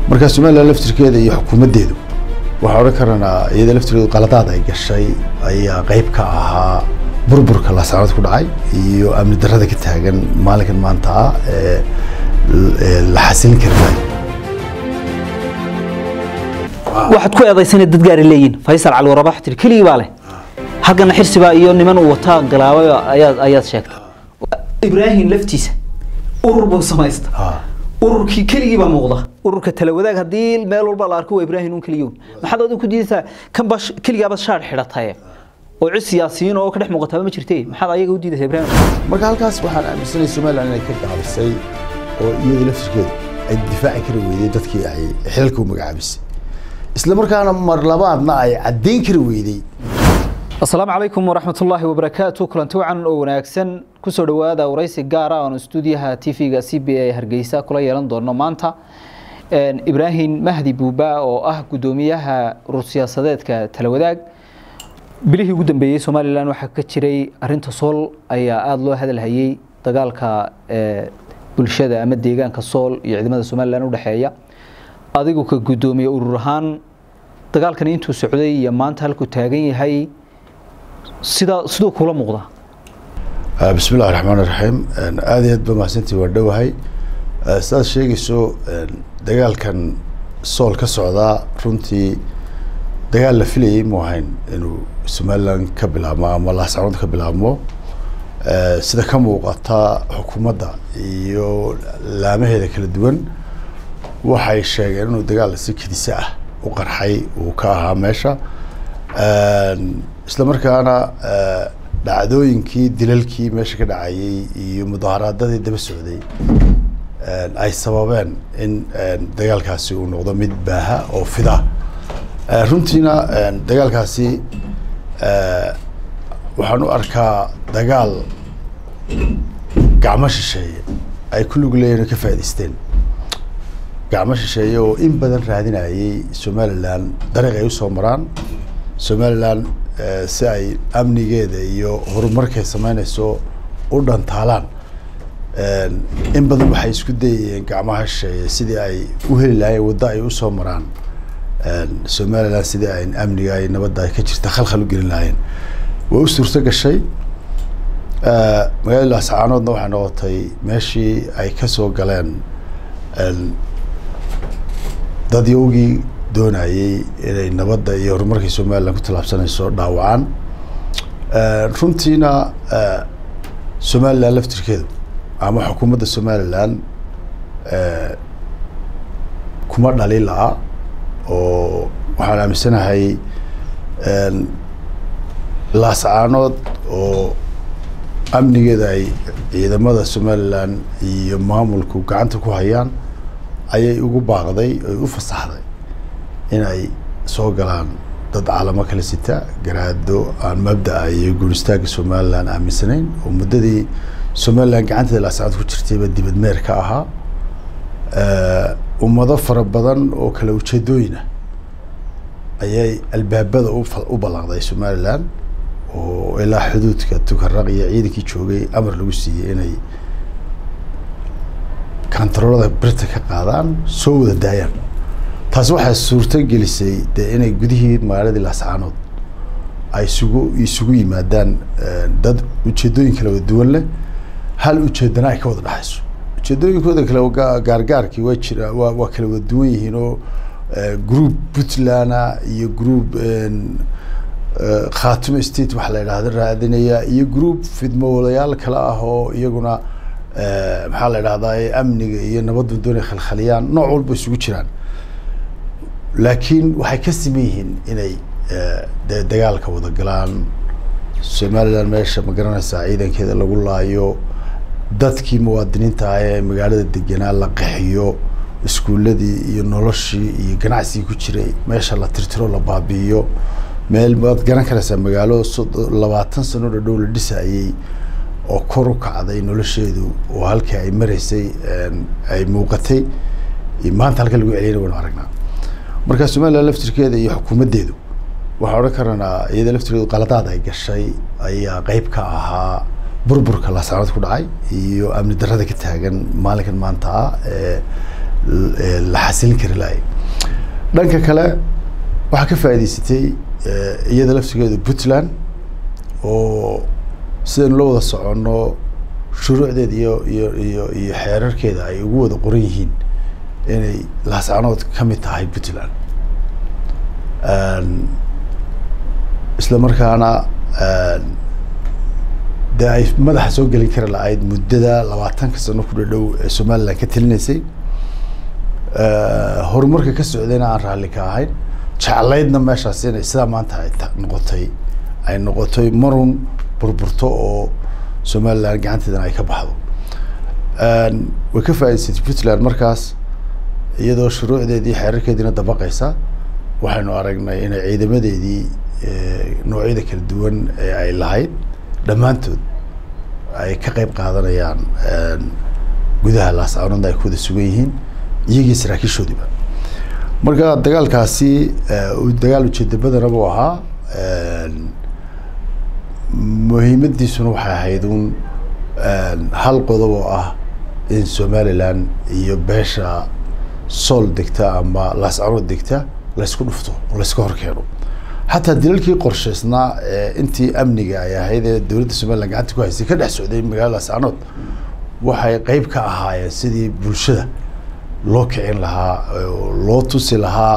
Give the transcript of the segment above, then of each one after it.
marka somalilan laftirkeeda iyo xukuumaddeedu waxaa odhan karanaa iyada laftirkeedu qaladaad ay gashay ayaa qeyb ka ahaa burburka laasacnood ku dhacay iyo amni darrada ka taagan maalinkan maanta ah ee la xasilin kari maayo waxaad ku eedaysanay dad gaari leeyihin faysal cali waraba waxaa tiri keligii baa leh haggana xirsibaa iyo niman uu wataa galaabay ayaad ayaad sheegtay ibraahim laftiisa urur buu samaysta ururkii keligii baa muuqda ururka talawadaag haddii meel walba la arko waa ibraahim un keligii maxaad adigu ku diidaysaa kan baa keligaaba shaar xidhataye oo cid siyaasiyiin oo ka dhex muuqataaba ma jirtee maxaad ayaga u diidaysaa ibraahim marka halkaas waxaan aaminsanay somalilan inay ka gaabisay oo iyada laftirkeedu ay difaaci kari weyday dadkii ay xilalka u magacaabisay isla markaana mar labaadna ay caddayn kari weyday asalaamu calaykum waraxmatullaahi wabarakaatu kulanti wacan oo wanaagsan kusoo dhowaada waraysi gaara oon stuudiyaha tv-ga c b a hargeysa kula yeelan doono maanta ibraahim mahdi buuba oo ah guddoomiyaha urur siyaasadeedka talawadaag bilihii ugu dambeeyey somalilan waxaa ka jiray arinta sool ayaa aada loo hadalhayey dagaalka bulshada ama deegaanka sool iyo ciidamada somalilan udhexeeya adigu ka guddoomiye urur ahaan dagaalkani intuu socday iyo maanta halkuu taagan yahay sida siduu kula muuqda bismi illahi raxmaan iraxiim aada iyo aad ba mahadsantii waa dhowahay sidaad sheegayso dagaalkan sool ka socdaa runtii dagaal la filayay mu ahayn inuu somalilan ka bilaabmo ama laascanood ka bilaabmo sida ka muuqata xukuumadda iyo laamaheeda kala duwan waxay sheegeen inuu dagaal si kedisa ah u qarxay uu ka ahaa meesha isla markaana dhacdooyinkii dilalkii meesha ka dhacayay iyo mudaaharaadadii daba socday ay sababeen in dagaalkaasi uu noqdo mid baaha oo fida runtiina dagaalkaasi waxaan u arkaa dagaal gacmo shisheeye ay ku lug leeyihin ka faa'idaysteen gacmo shisheeye oo in badan raadinayay somalilan dariiq ay usoo maraan somalilan si ay amnigeeda iyo horumarkay sameynayso u dhantaalaan in badan waxay isku dayayeen gacmaha shisheeye sidii ay u heli lahaayeen waddo ay usoo maraan somalilan sidii ay amniga iyo nabadda ay ka jirta khalkhal u gelin lahaayeen way u suurto gashay magaalada laascaanoodna waxay noqotay meeshii ay kasoo galeen dadyowgii doonayey inay nabadda iyo horumarkii somalilan ku tallaabsanayso dhaawacaan runtiina somalilan laftirkeedu ama xukuumadda somalilan kuma dhali la-a oo waxaan aaminsanahay laascaanood oo amnigeeda ay ciidamada somalilan iyo maamulku gacanta ku hayaan ayay ugu baaqday oy u fasaxday inay soo galaan dad calamo kala sita garaado aan mabdaa iyo guuristaagga somalilan aaminsanayn oo muddadii somalilan gacanteeda laascaanood ku jirtayba dibadmeer ka ahaa ummado fara badan oo kala ujeedooyina ayay albaabada u ballaqday somalilan oo ilaa xuduudka tukaraq iyo ciidankii joogay amar lagu siiyey inay kantaroolada birta ka qaadaan soo wada daayaan taasi waxay suurto gelisay dee inay gudihii magaaladii laascaanood ay isugu isugu yimaadaan dad ujeedooyin kala wada duwan leh hal ujeedana ay ka wada dhexayso ujeedooyinkooda kale gaargaarkii waa jira waa waa kala wada duwan yihiin oo group puntland iyo group khaatumo state waxa la idhahda raadinaya iyo group fidmowlayaal kale ah oo iyaguna maxaa la idhahdaa amniga iyo nabaddu doonay khalkhaliyaan nooc walba isugu jiraan laakiin waxay ka siman yihiin inay de dagaalka wada galaan somalilan meesha ma garanaysaa ciidankeeda lagu laayo dadkii muwaadiniinta ah ee magaalada deganaa la qaxiyo iskuuladii iyo noloshii iyo ganacsigii ku jiray meesha la tirtiro la baabi'iyo meel waad garan karaysaa magaalo labaatan sano dhadhow la dhisayey oo kor u kacday nolosheedu oo halkii ay maraysay ay muuqatay maanta halka lagu celiyana waynu aragnaa marka somalilan laftirkeeda iyo xukuumaddeedu waxaa odhan karanaa iyada laftirkeedu qaladaad ay gashay ayaa qeyb ka ahaa burburka laascanood ku dhacay iyo amni darrada ka taagan maalinkan maanta ah ee la xasilin kari lahay dhanka kale waxaa ka faa'idaysatay iyada laftigeedu puntland oo sidaynu la wada soconno shuruucdeeda iyo iyo iyo iyo xeerarkeeda ay ugu wada qoran yihiin inay laascanood ka mid tahay puntland isla markaana dee ay madaxa soo gelin kari lahayd muddada labaatanka sano ku dhadhow ee somaliland ka telinaysay horumarka ka socdayna aan raalli ka ahayn jeclaydna meeshaas inay sidaa maanta ay noqotay ay noqotay marun burburto oo somaliland gacanteedana ay ka baxdo way ka faa'idaysatay puntland markaas iyadoo shuruucdeedii xeerarkeediina dabaqaysa waxaynu aragnay inay ciidamadeedii noocyada kala duwan ee ay lahayd dhammaantood ay ka qeyb qaadanayaan gudaha laascaanoodna ay ku wada sugan yihiin iyagii saraakiishoodiiba marka dagaalkaasi dagaal ujeeda badana buu ahaa muhiimadiisuna waxay ahayd un hal qodob oo ah in somaliland iyo beesha sool degta ama laascaanood degta laysku dhufto oo layska horkeeno xataa dilalkii qorshaysnaa intii amniga ay ahayd ee dowladda somaliland gacanta ku haysay ka dhex socday magaalada laascaanood waxay qeyb ka ahaayeen sidii bulshada loo kicin lahaa loo tusi lahaa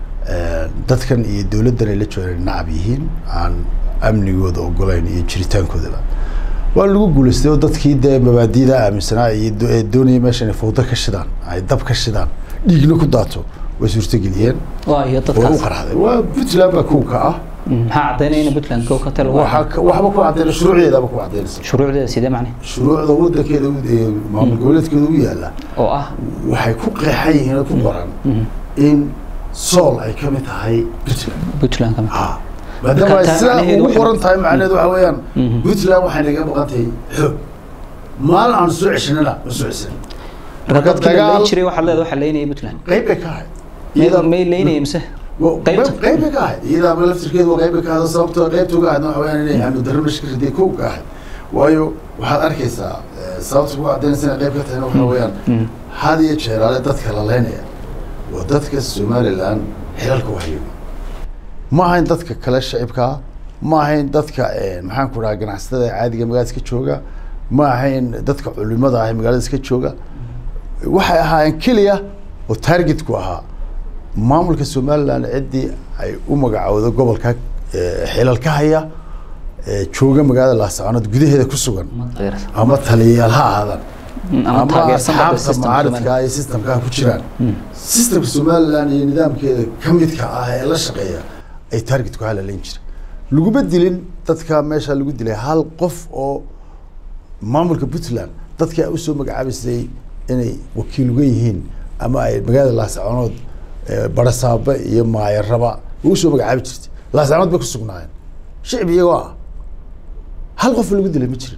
dadkan iyo dowladdan ay la joogaan nacab yihiin aan amnigooda ogolayn iyo jiritaankoodaba waa lagu guulaystay oo dadkii dee mabaadida aaminsanaa iyo doonaya meesha inay fawdo ka shidaan ay dab ka shidaan dhiigna ku daato way suurtageliyeen waayo way u dadkaas qarxday waa puntland baa kow ka ah maxaa caddaynaya in puntland kow ka talo waxaa ka- waxba ku caddaynay shuruucdeedaba ku caddaynaysa shuruucdeeda sidee macne shuruucda wadankeeda u- ee maamul goboleedkeeda u yaalla oo ah waxay ku qeexan yihiin oo ku qoran in sool ay ka mid tahay puntland puntland ka mid ha maadaama ay taa sidaa macnaheedu ugu waxay- qoran tahay macnaheedu waxa weeyaan Mhm. puntland waxay naga maqan tahay xoog maalin aan soo ceshanana ma soo ceshan marka marka dadkii la dagaal- leyn jiray waxaa leedahay waxaa leynaya puntland qayb bay ka ahayd may Iyada- may leynaya mise Wa- qaybta? qayb qayb bay ka ahayd iyadaaba laftirkeedu waa qayb bay ka ahayd sababtoo qaybta uga ahayd waxa weeyaan inay amni darro meesha ka riday kow ka ahayd waayo waxaad arkaysaa eh, sababta ku caddaynaysa inay qayb ka tahayna waxa weeyaan Mm. had iyo jeeraale dadka la leynaya waa dadka somaliland xilalka wahayo ma ahayn dadka kale shacibkaa ma ahayn dadka eh, maxaan ku dhaha ganacsatada ee caadiga magaalada iska jooga ma ahayn dadka culimada ah ee magaalada iska jooga waxay ahaayeen keliya oo targetku ahaa maamulka somaliland ciddii ay u magacowdo gobolka eh, xilal ka haya eh, jooga magaalada laascaanood gudaheeda ku sugan ama taliyayaal ha ahaadaan ama taageersan bada asxaabta system mucaaridka iyo systemka ku jiraan systemka somaliland iyo nidaamkeeda ka midka ah ee la shaqeeya ay target ku halaleyn jireen laguma dilin dadka meesha lagu dilay hal qof oo maamulka puntland dadkii ay usoo magacaabaysay inay wakiil uga yihiin ama ay magaalada laascaanood eh, barasaaba iyo maayaraba ugu soo magacaabi jirtay laascaanood bay ku sugnaayeen shicib iyagoo ah hal qof lagu dilay ma jirin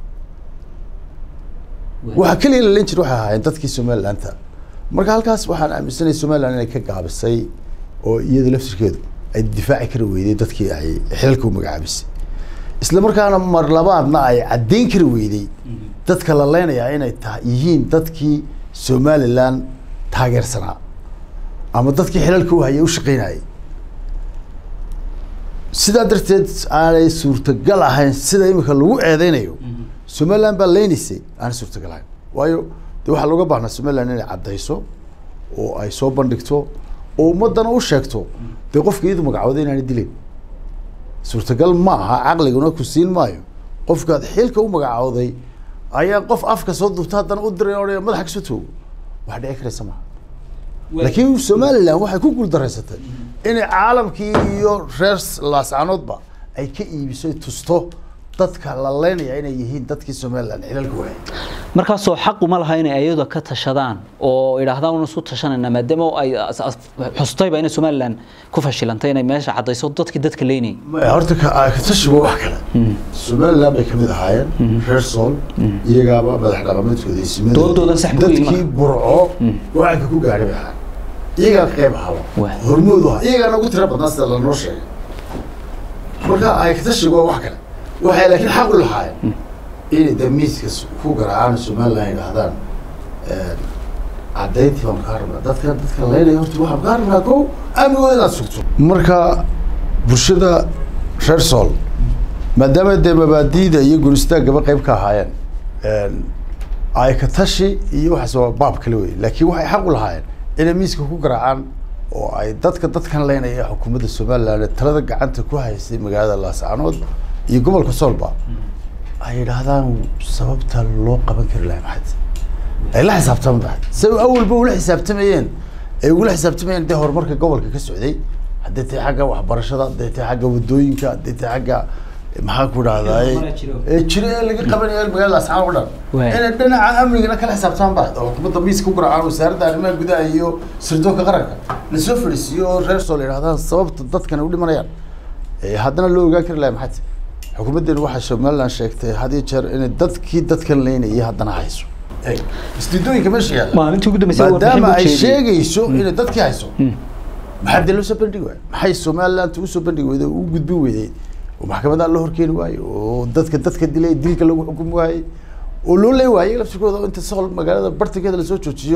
waxaa keliya la leen jira waxay ahaayeen dadkii somalilandta marka halkaas waxaan aaminsanay somaliland inay ka gaabisay oo iyada laftirkeedu ay difaaci kari weyday dadkii ay xilalka u magacaabisay isla markaana mar labaadna ay caddeyn kari weyday dadka la leynayaa inay tahay yihiin dadkii somaliland taageersanaa ama dadkii xilalka u hayay u shaqeynayay sidaa darteed aanay suurtagal ahayn sida imika lagu eedeynayo somaliland baa leynaysay aanay suurtagal ahayn waayo de waxaa looga baahnaa somaliland inay caddayso oo ay soo bandhigto oo ummadana u sheegto dee qofka iyadu magacooday inaanay dilayn suurtagal ma aha caqliguna ku siin maayo qofkaad xilka u magacooday ayaa qof afka soo dubta haddana u diray odhaya madaxa kasoo toogo wax dhici karaysa maaha laakiin somaliland waxay ku guuldareysatay inay caalamkii iyo reer laascaanoodba ay ka iibiso ay tusto dadka la leynaya inay yihiin dadkii somaliland xilalka waayay markaasoo xaq uma laha inay ayada ka tashadaan oo idhaahdaan un isku tashanayna maadaama ay as- as- xustayba inay somaliland ku fashilantay inay meesha caddayso dadkii dadka leynayay Ma- horta ka ka tashiba wax kale somaliland bay kamid ahaayeen reer sool iyagaaba madax dhaqameedkooda iyo simadooda Doodoodan sax buu yihiin dadkii burco go-aanka ku gaadhay bay ahaayeen iyagaa ka qayb ahaba Wah. hormoodu aha iyagaana ugu tira badnaa sida lanoo sheegay marka ay ka tashiba wax kale waxay laakiin xaq u lahaayeen inay damiiska ku garaacaan somaliland ay dhahdaan caddayntii baan kaa rabnaa dadka dadka leynaya horta waxaan kaa rabnaa kow amnigooda inaad sugto marka bulshada reer sool maadaama dee mabaadiida iyo guristaagaba qayb ka ahaayeen ay ka tashi iyo waxaas waa baab kale wey laakiin waxay xaq u lahaayeen inay miiska ku garaacaan oo ay dadka dadkan leynaya xukuumadda somaliland talada gacanta ku haysay magaalada laascaanood iyo gobolka soolba ay yidhaahdaan sababta loo qaban kari lahay maxayd ay la xisaabtaman lahayd say awalba ula xisaabtamayeen ay ugula xisaabtamayeen dee horumarka gobolka ka socday hadday tahay xagga waxbarashada hadday tahay xagga wadooyinka hadday tahay xagga maxaan ku dhahdaay ee jiro ee laga qabanayo magaalada asxaab o dhan inay dhinaca amnigana kala xisaabtaman ba oo xukuumadda miiska ku garaacaan wasaaradda arrimaha gudaha iyo sirdoonka qaranka lasoo fadhiisiyo oo reer sool yidhahdaan sababta dadkan u dhimanayaan haddana loo ogaan kari lahay maxayd xukuumaddeenu waxaa somaliland sheegtay had iyo jeer inay dadkii dadkan leynayay haddana hayso istiidooyinka meesha yaalla maalintii ugu dambeysay maadaama ay sheegayso inay dadkii hayso maxaa dee loo soo bandhigi waay maxay somaliland usoo bandhigi weyday u gudbin weyday oo maxkamadaha loo horkeeni waayo oo dadka dadka dilay dilka lagu xukumi waayey oo loo ley waayey laftirkooda inta sool magaalada bartankeeda lasoo joojiyo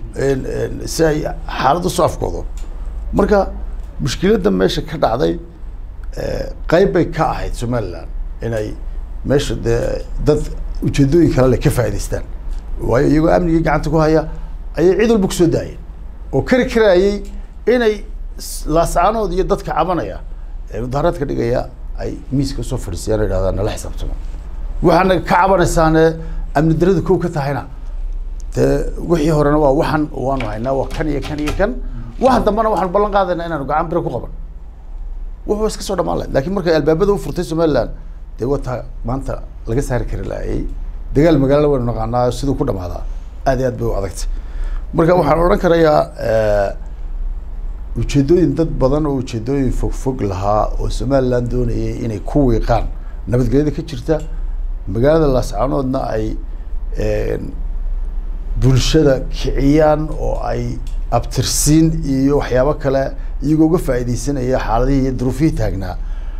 si ay xaalad usoo afkoodo marka mushkiladda meesha ka dhacday qayb bay ka ahayd somaliland inay meesha dee dad ujeedooyin kale le ka faa'idaystaan waayo iyagoo amnigii gacanta ku haya ayay cid walba kusoo daayeen oo kari karaayey inay laascaanood iyo dadka cabanaya ee mudaharaadka dhigaya ay miiska usoo fadhiisayaan o yidhahdaan nala xisaabtamo waxaana ka cabanaysaane amni darada kow ka tahayna dee wixii horena waa waxan waanu haynaa waa kan iyo kan iyo kan waxan dambena waxaanu ballan qaadaynaa inaanu gacan bira ku qaban wuxuu iska soo dhamaan lahayd lakin markay albaabada u furtay somaliland dee wataa maanta laga saari kari laayay dagaal magaalada waynu naqaanaa siduu ku dhamaadaa aad iyo aad bay u adagtay marka waxaan odhan karayaa ujeedooyin dad badan oo ujeedooyin fog fog lahaa oo somaliland doonayay inay ku wiiqaan nabadgelyada ka jirta magaalada laascaanoodna ay bulshada kiciyaan oo ay abtirsiin iyo waxyaabo kale iyagoo uga faa'iideysanaya xaaladihii iyo duruufihii taagnaa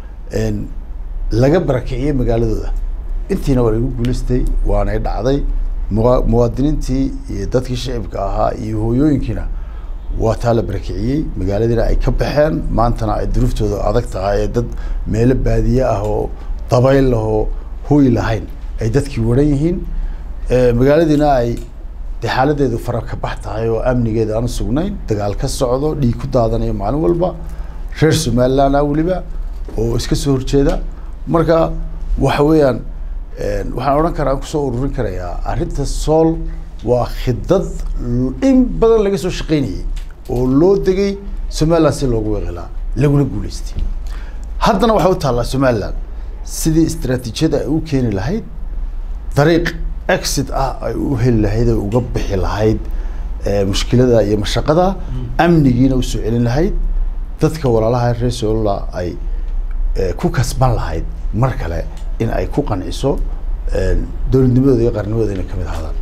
laga barakiciyey magaaladooda intiina waa lagu guulaystay waanay dhacday mua muwaadiniintii iyo dadkii shicibka ahaa iyo hooyooyinkiina waa taa la barakiciyey magaaladiina ay ka baxeen maantana ay duruuftooda adag tahay ee dad meelo baadiye ah oo dabayl lahoo hooy lahayn ay dadkii waran yihiin magaaladiina ay de xaaladeedu fara ka bax tahay oo amnigeeda aan sugnayn dagaal ka socdo dhiig ku daadanayo maalin walba reer somaliland ah weliba oo iska soo horjeeda marka waxa weeyaan waxaan odhan karaa kusoo ururin karayaa arrinta sool waa khidad in badan laga soo shaqaynayay oo loo degay somaliland si loogu weeqilaa laguna guulaystay haddana waxay u taallaa somaliland sidii istraatiijiyada ay u keeni lahayd dariiq exit ah ay u heli lahayd ay uga bixi lahayd mushkilada iyo mashaqada amnigiina usoo celin lahayd dadka walaalaha reer soolala ay ku kasban lahayd mar kale in ay ku qanciso dowladnimadooda iyo qarnimadooda inay kamid ahaadaan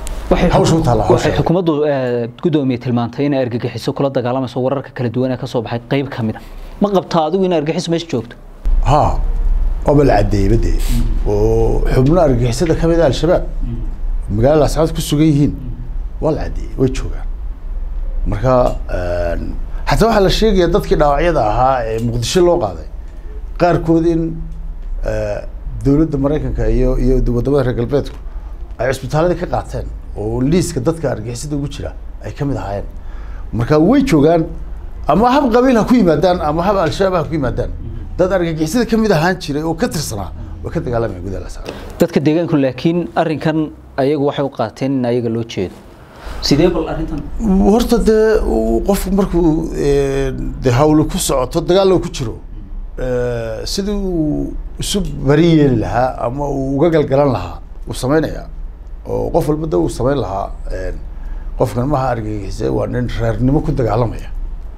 waxay xukuumaddu gudoomiye tilmaantay inay argagixiso kula dagaalamayso wararka kala duwan ee kasoo baxay qeyb ka mid a ma qabtaa adigu in argagixiso meesha joogto ha waaba la caddeeyey bade oo xubno argagixisada kamid ah al-shabaab magaalada ascaad ku sugan yihiin waa la caddeeyey way joogaan marka xataa waxaa la sheegaya dadkii dhaawacyada ahaa ee muqdisho loo qaaday qaarkood in dowladda maraykanka iyo iyo wadamada reer galbeedku ay cisbitaaladii ka qaateen oo liiska dadka argixisada ugu jira ay kamid ahaayeen marka way joogaan ama hab qabiil ha ku yimaadaan ama hab al-shabaab ha ku yimaadaan dad argagixisada kamid ahaan jiray oo ka tirsanaa way ka dagaalamaya gudaha lascaad dadka deegaanku laakiin arrinkan ayagu waxay u qaateen in ayaga loo jeedo sidee bal arrintan horta dee qofku markuu de hawlo ku socoto dagaal ku jiro sidii uu isu bari yeeli lahaa ama uu uga galgalan lahaa uu samaynayaa oo qof walba da uu samayn lahaa qofkan maha argagixise waa nin reernimo ku dagaalamaya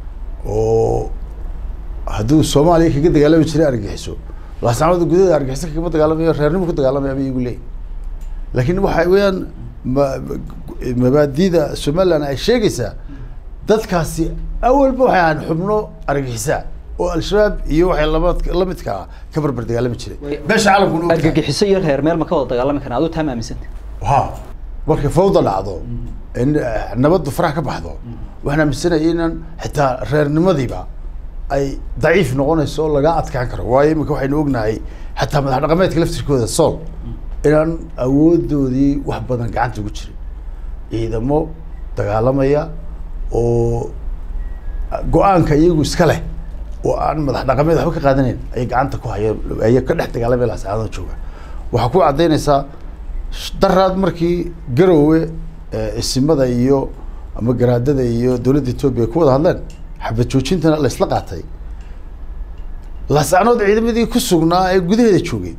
oo hadduu soomaaliya kaga dagaalami jiray argagixiso laasnamada gudaheeda argagixiso kagama dagaalamayo reernimo ku dagaalamaya bay igu leeyihin laakiin waxa weeyaan ma mabaadida somaliland ay sheegaysaa dadkaasi awalba waxay ahaan xubno argagixisaa oo al-shabaab iyo waxay lamad lamidka ah ka barbar dagaalami jiray beesha caalamkuna argagixiso iyo reer meel ma ka wada dagaalami karaan aduu taa ma aaminsanta ha markay fawda dhacdo in eh, nabaddu farax ka baxdo waxaan aaminsanayay inaan xitaa reernimadiiba ay daciif noqonayso oo laga adkaan karo waayo imika waxaynu ognahay xataa madax dhaqameedka laftirkooda sool inaan awoodoodii wax badan gacanta ugu jirin ciidamo dagaalamaya oo go-aanka iyagu iska leh oo aan madax dhaqameed waxba ka qaadanayn ayay gacanta ku hayeen ayay ka dhex dagaalamaya laascaanood jooga waxaa ku caddaynaysaa sh- daraad markii garowe eh, isimada iyo ama garaadada iyo dowladda etoobiya ay ku wada hadleen xabad joojintana la isla qaatay laascaanood ciidamadii ku sugnaa ee gudaheeda joogay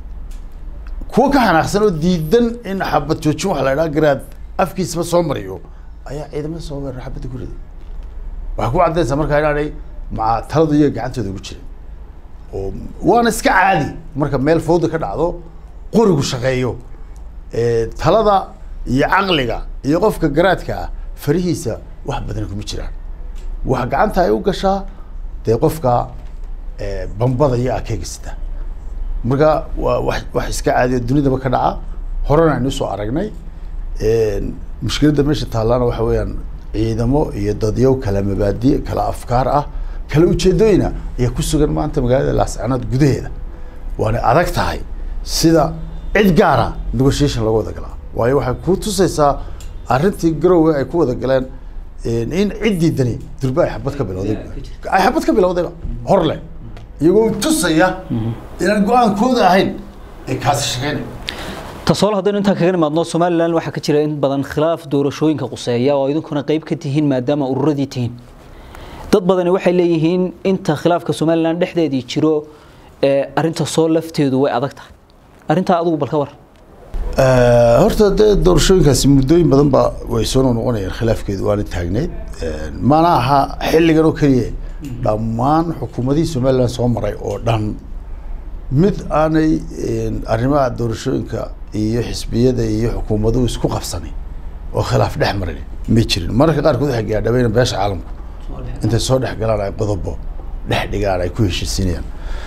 kuwa ka xanaaqsan oo diidan in xabad joojin waxa la idhaha garaad afkiisaba soo mariyo ayaa ciidamada soo weerara xabadda ku riday waxaa ku caddaynaysaa markaa inaanay maca taladu iyaga gacantooda ugu jirin oo waana iska caadi marka meel fawda ka dhacdo qorigu shaqeeyo ee, talada iyo caqliga iyo qofka garaadka ah farihiisa wax badan kuma jiraan wax gacanta ay u gashaa dee qofka ee, bambada iyo akeega sita marka waa wax wax iska caadiyo dunidaba ka dhaca horena aynu usoo aragnay Een, mushkiladda meesha taallana waxa weeyaan ciidamo iyo dadyow kala mabaadi kala afkaar ah kala ujeedooyina ayaa ku sugan maanta magaalada laascanood gudaheeda waana adag tahay sida cid gaara negotiation lagu wada galaa waayo waxay ku tusaysaa arrintii garowe ay ku wada galeen een, in ciddii dani durba ay xabad ka bilowday ay xabad ka bilowdayba hor leh iyagoo tusaya inaan go-aankooda ahayn ay kaasi shaqeynay tasool haddaynu intaan kaga nimaadno somalilan waxaa ka jira in badan khilaaf doorashooyinka quseeya oo idinkuna qayb ka tihiin maadaama ururadii tihiin dad badani waxay leeyihiin inta khilaafka somalilan dhexdeedii jiro ee arinta soo lafteedu way adag tahay arrintaa adigu bal ka war Eh, horta dee doorashooyinkaasi muddooyin badan ba way soo noqonayaan khilaafkeedu waana taagneyd Eh, mana aha xilligan oo keliya dhammaan xukuumadihii somaliland soo maray oo dhan mid aanay eh, arrimaha doorashooyinka iyo xisbiyada iyo xukuumaduhu isku qabsanin oo khilaaf dhex marin may jirin mararka qaarkood waxay gaadhabayna beesha caalamku intay soo dhex galaan ay qodobo dhex dhigaan ay ku heshiisiinayaan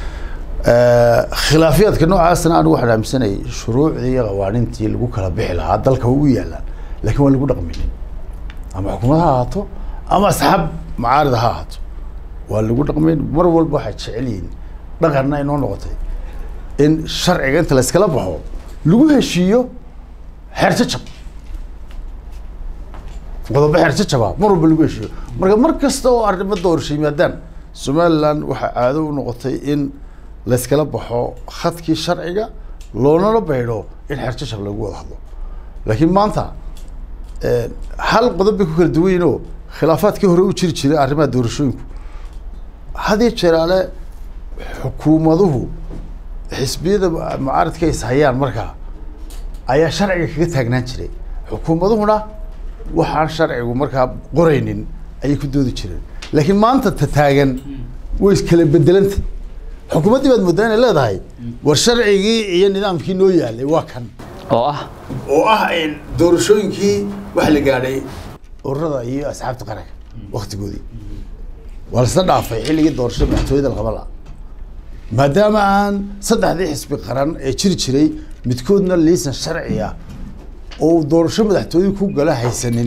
Eh, khilaafyaadka noocaasna anigu waxaan aaminsanayay shuruucdii iyo qawaanintii lagu kala bixi lahaa dalka waa u yaalaan laakiin waan lagu dhaqminin ama xukuumad ha ahaato ama asxaab macaarida ha ahaato waa lagu dhaqmayn mar walba waxay jecel yihiin dhaqanna inoo noqotay in sharciga inta la iskala baxo lagu heshiiyo xeerjajab qodobo xeerjajaba mar walba lagu heshiiyo marka mar kasta oo arrimo doorasho yimaadaan somaliland waxaa caado u noqotay in la iskala baxo khadkii sharciga loonala baydho in xeerjajab lagu wada hadlo laakiin maanta eh, hal qodob bay ku kala duwan yihiin oo khilaafaadkii hore u jiri jiray arrimaha doorashooyinku had iyo jeeraale xukuumaduhu xisbiyada mu- mucaaradka is hayaan markaa ayaa sharciga kaga taagnaan jiray xukuumaduhuna waxaan sharcigu markaa qoraynin ayay ku doodi jireen laakiin maanta ta taagan way iskala bedelanta xukuumaddii baad moodaa inay leedahay war sharcigii iyo nidaamkii noo yaalay waa kan oo ah oo ah in doorashooyinkii waxa la gaadhay ururada iyo asxaabta qaranka waktigoodii waa lasla dhaafay xilligii doorashada madaxtooyada la qaban lahaa maadaama aan saddexdii xisbi qaran ee jiri jiray midkoodna liisan sharci ah oo doorasho madaxtooye ku gala haysanin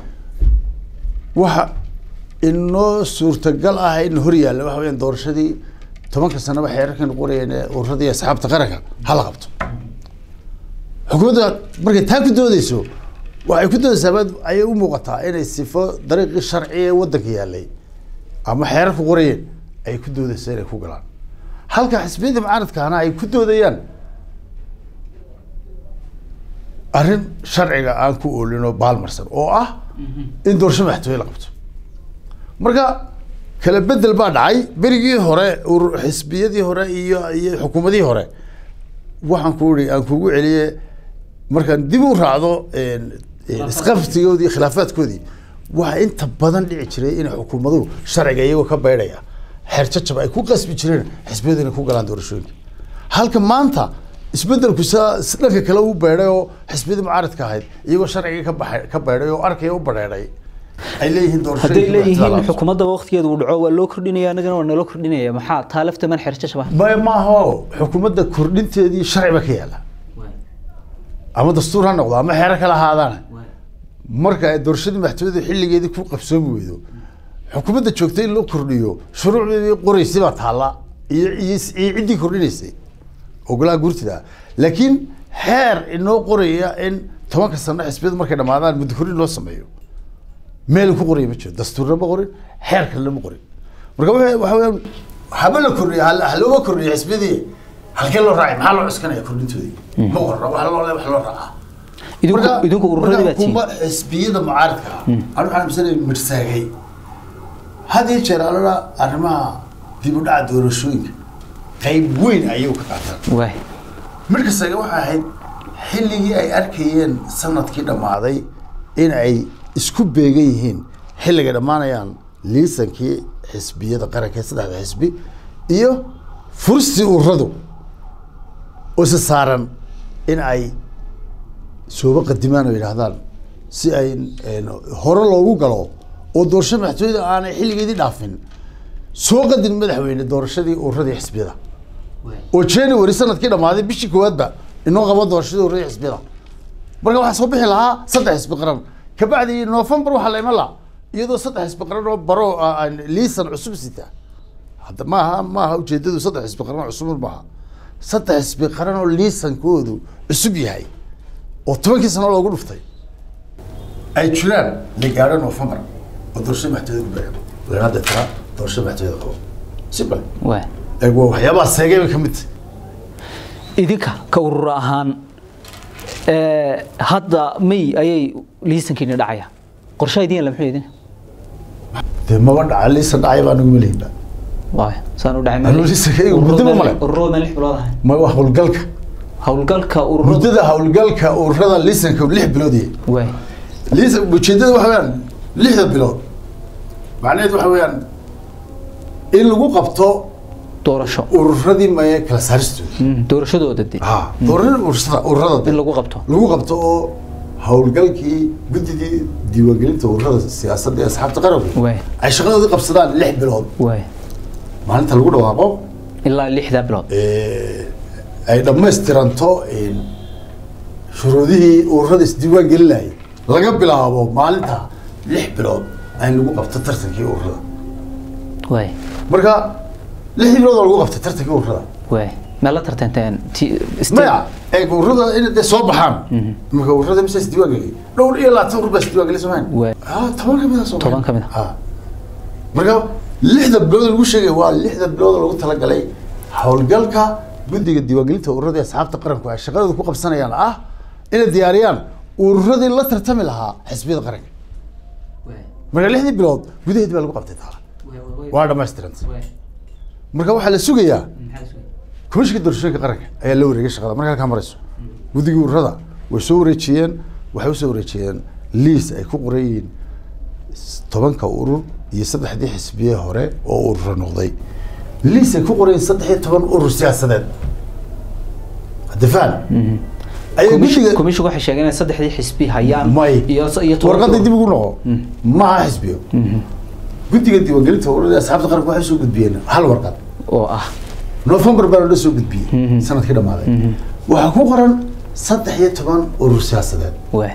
waxa inoo suurtagal ah in hor yaalla waxa weyaan doorashadii tobanka sanaba xeerarkaynu qorayeen ee ururada iyo asxaabta qaranka hala qabto xukuumadda markay taa ku doodeyso waxay ku doodeysaa baad ayay u muuqataa inay sifo dariiqii sharci ee waddanka yaallay ama xeerar ku qorayeen ay ku doodeyso inay ku galaan halka xisbiyadii mucaaradkaana ay ku doodayaan arrin sharciga aan ku oolin oo baalmarsan oo ah in doorasho madaxtooye la qabto marka kala bedel baa dhacay berigii hore urur xisbiyadii hore iyo iyo xukuumadihii hore waxaan ku iri aan kugu celiye markaan dib u raacdo een, een, isqabsigoodii khilaafaadkoodii waxaa inta badan dhici jiray inay xukuumaduhu sharciga iyagoo ka baydhaya xeer jajab ay ku qasbi jireen xisbiyadu inay ku galaan doorashooyinka halka maanta isbedelku saa si dhanka kale u beedhay oo xisbiyadii mucaaradka ahayd iyagoo sharcigii ka baxay ka beedhay oo arkaya u badheedhay ay leeyihiin hadday doorashooyinka leeyihiin xukuumadda waqtigeedu uu dhaco waa loo kordhinaya annagana waa naloo kordhinaya maxaa taa lafta man xerjashaba maya maaha xukuumadda kordhinteedii sharci ba ka yaala ama dastuur ha noqdo ama xeero kala ahaadaana marka ay doorashadii madaxtooyada xilligeedii ku qabsoomi weydo xukuumadda joogtay in loo kordhiyo shuruucdeedii qoraysay baa taalla iyo iyo iyo ciddii kordhinaysay ogolaha guurtida laakiin xeer inoo qoraya in tobanka sano xisbiyadu markay dhamaadaan muddo kordhin loo sameeyo meel ku qoraya ma jiro dastuurna ma qorin xeer kalena ma qorin marka waxa waxa weeyaan haba la kordhiyo hal halooga kordhiyo xisbiyadii halkee loo raacay maxaa loo cuskanaya kordhintoodii ma qorra wax loo wax loo raacaa idinku Marka- idinku ururadii marka baad tihiin kuma xisbiyada mucaaradka ah anu waxaan aaminsanay mirsaagay had iyo jeer alala arrimaha dib u dhaca doorashooyinka qayb weyn ayay ka qaataan waay mirkasaga waxay ahayd xilligii ay arkayeen sanadkii dhammaaday in ay isku beegan yihiin xilligay dhammaanayaan liisankii xisbiyada qaranka ee saddexda xisbi iyo furstii ururadu oo isa saaran in ay sooba qadimaan oo yidhaahdaan si ay een, hore loogu galo oo doorasho madaxtooyada aanay xilligeedii dhaafin soo qadin madaxweyne doorashadii ururadii xisbiyada oo january sanadkii dhammaaday bishii koowaadba inoo qabo doorashadii ururadii xisbiyada marka waxaa soo bixi lahaa saddex xisbi qaran kabacdi november waxaa la iman lahaa iyadoo saddex xisbi qaran oo baro ah, aan liisan cusub sita hadda maaha maaha ujeedadu saddex xisbi qaran oo cusub maaha saddex xisbi qaran oo liisankoodu cusub yahay oo tobankii sano loogu dhuftay ay jiraan la gaadho november oo doorashada madaxtooyada ku beegan walaalaada tira doorashada madaxtooyada qabo simple waay ee waa waxyaabaha seegay bay ka mid tahay idinka ka urur ahaan ee, hadda may ayay liisankiina dhacaya qorshaha idin la muxuu idin dee maba dhaca liisan dhacay baa nagu maleynba waay saan u dhacay Anuu liisankayga muddaba male. ururada meel lix bilood ahay ma waa howlgalka howlgalka ururada muddada howlgalka ururada liisanka lix bilood yahay waay liisan ujeedada waxa weeyaan lixda bilood macnaheedu waxa weeyaan in lagu qabto doorasho ururadii maye kala saaristooda Mm, doorashadooda de ha ururada ururada ururada in lagu qabto lagu qabto oo howlgalkii guddigii diiwaangelinta ururada siyaasadda ee asxaabta qaranku waay ay shaqadoodii qabsadaan lix bilood waay maalinta lagu dhawaaqo ilaa lixda bilood ee, ay dhammaystiranto een, shuruudihii ururada isdiiwaan gelinayay laga bilaabo maalinta lix bilood in lagu qabto tartankii ururada waay marka lixdii bilood oo lagu qabtay tartankii ururada waay meel la tartanteen ti- state- maya ee ururada in dee soo baxaan marka ururada mise isdiiwaan geliyay dhowr iyo labaatan urur baa isdiiwaan geliyay soomaali Waay. ah toban ka mid ah soomaali Toban ka mid ah. ah marka lixda bilood lagu sheegay waa lixda bilood oo lagu talagalay howlgalka guddiga diiwaangelinta ururada ee asxaabta qaranku ay shaqadooda ku qabsanayaan ah inay diyaariyaan ururadii la tartami lahaa xisbiyada qaranka marka lixdii bilood gudaheedii baa lagu qabtay taala waa dhammaystiranta marka waxaa la sugayaa komishinka doorashooyinka qaranka ayaa la wareegay shaqada marka halkaa marayso guddigii ururada way soo wareejiyeen waxay usoo wareejiyeen liis ay ku qoran yihiin s- tobanka urur iyo saddexdii xisbiye hore oo urura noqday liis ay ku qoran yihiin saddex iyo toban urur siyaasadeed dafaan ayay Commission- guddiga commission waxay sheegeen in saddexdii xisbi hayaan may iyo iyo toban warqadii urur. dib ugu noqo maaha xisbiyo guddiga diiwaangelinta ururada asxaabta qaranka waxay soo gudbiyeen hal warqad oo ah november baa la soo gudbiyey sanadkii dhammaaday waxaa ku qoran saddex iyo toban urur siyaasadeed waay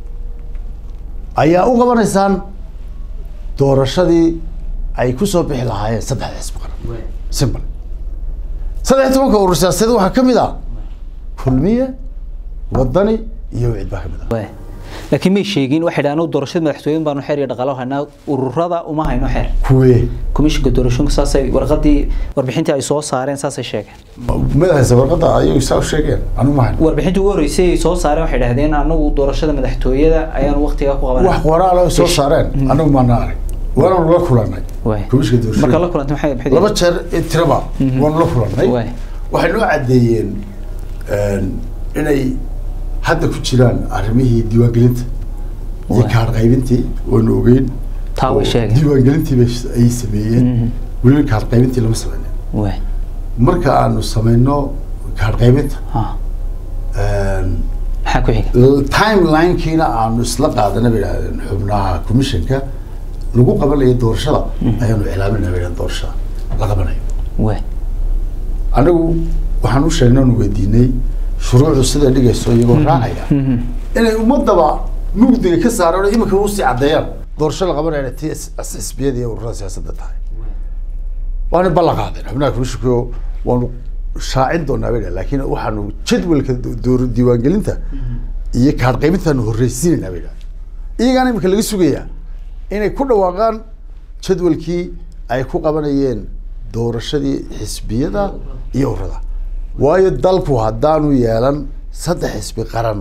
ayaa u qabanaysaan doorashadii ay ku soo bixi lahaayeen saddexda xisbi qaran simple saddex iyo tobanka urur siyaasadeed waxaa ka mid ah kulmiye wadani iyo wicid baa ka mid ah waay laakiin may sheegin waxay dhahaan doorashada madaxtooyin baanu xeer iyo dhaqaalo haynaa ururada uma hayno xeer kuwe komishinka doorashooyinka saasay warqadii warbixintii ay soo saareen saasay sheegeen madahaysa warqadda ayagu saa u sheegeen anu mahan warbixintii ugu horeysay ay soo saareen waxay dhahdeen anagu doorashada madaxtooyada ayaanu waqtigaa ku wax qabanay qoraal oo soo saareen anagu maana arag waanu la kulanay Waay. komishinka marka la doorashooyinka kulantay maxay maxay laba jeer ee tiraba waanu la kulanay Waay. waxay noo caddeeyeen een, inay hadda ku jiraan arrimihii diiwaangelinta iyo Waay. kaar qaybintii waanu ogeyn Taa way oo sheegeen. diiwaangelintii bay ay sameeyeen weliba kaar qaybintii lama sameynin waay marka aanu sameyno kaar qaybinta ha een, maxaa ku xiga timeline-kiina aanu isla qaadana bay idhahdeen xubnaha commissionka lagu qabanayo doorashada ayaanu cilaaminaa bay idhahdeen doorashada la qabanayo waay anagu waxaan u sheegnay oonu weydiinay shuruucdu siday dhigayso iyagoo raacaya inay ummadaba mugdiga ka saaraan oo iminka usii caddeeyaan doorasho la qabanayna tii is- is- xisbiyada iyo ururada siyaasadda tahay waana ballan qaadeen xubnaha komishinka waanu shaacin doonaa bay dhahen laakiin waxaanu jadwalka do- door- diiwaangelinta iyo kaadh qaybintaanu horreysiinaynaa bay dhahen iyagaana iminka laga sugayaa inay ku dhawaaqaan jadwalkii ay ku qabanayeen doorashadii xisbiyada iyo ururada waayo dalku haddaanu yeelan saddex xisbi qaran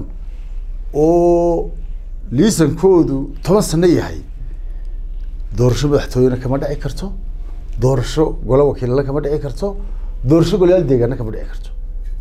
oo liisankoodu toban sano yahay doorasho madaxtooyena kama dhici karto doorasho golo wakiilala kama dhici karto doorasho golayaal deegaana kama dhici karto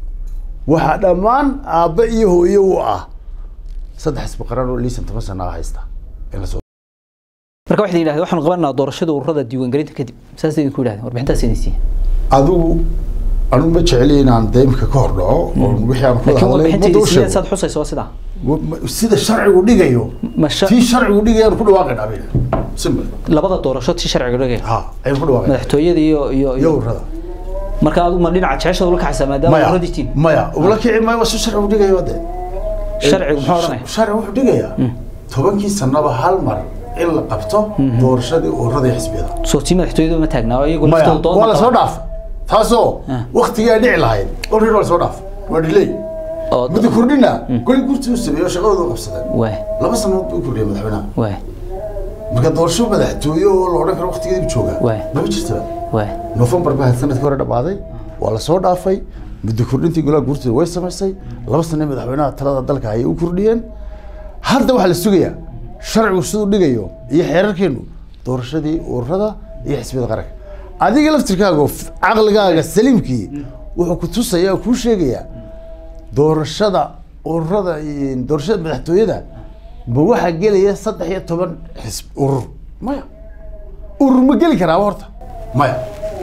waxaa dhammaan aabba iyo hooyo u ah saddex xisbi qaran oo liisan toban sano ah haysta in lasoo marka waxay yidhahdeen waxaanu qabanaa doorashada ururada diiwaangelinta kadib saas idinku yidhahdeen warbixintaas inaysiin adigu anigu ma jeceli inaan deemka ka hor dhaco oo wixii aan ku laakiin hadlay warbixinta ummadda u idinsiiyeen sheego saad xusayso waa sidaa Wa- ma- sida sharcigu dhigayo ma sha- tii sharcigu dhigayaan ku dhawaaqaynaa bayna simple labada doorasho ti sharciga dhigaya ha ayaan ku dhawaaqaynaa madaxtooyada iyo iyo iyo ururada marka adigu ma dhinaca jeceshada ula kacaysaa maadaama maya ururadi tiin maya ula kici maayo waa si sharcigu dhigayo de sharcigu muxuu odhanaya sharcigu wuxuu dhigayaa tobankii sanaba hal mar in la qabto doorashadii ururada iyo xisbiyada soo tii madaxtooyada ma taagnaa oo iyagu maya laftooda waa la soo doon dhaaf taasoo Ah. waktigii ay dhici lahayd already waa la soo dhaaf waa delay oo muddo kordhina goli gurtii u sameeyo shaqadooda u qabsadeen waay laba sanood buu kordhiyay madaxweynaha waay marka doorasho madaxtooye oo la odhan karo waktigeedii joogaa Waay. maba jirtaba waay nofembar baa sanadkii hore dhammaaday waa la soo dhaafay muddo kordhintii golaha guurtida way samaysay laba sane madaxweynaha talada dalka ayay u kordhiyeen hadda waxaa la sugayaa sharcigu siduu dhigayo iyo xeerarkeenu doorashadii ururada iyo xisbiyada qaranka adiga laftirkaaga f- caqligaaga saliimkii wuxuu ku tusayaa oo kuu sheegayaa doorashada ururada iyo doorashada madaxtooyada ma waxaa gelaya saddex iyo toban xisb urur maya urur ma geli karaaba horta maya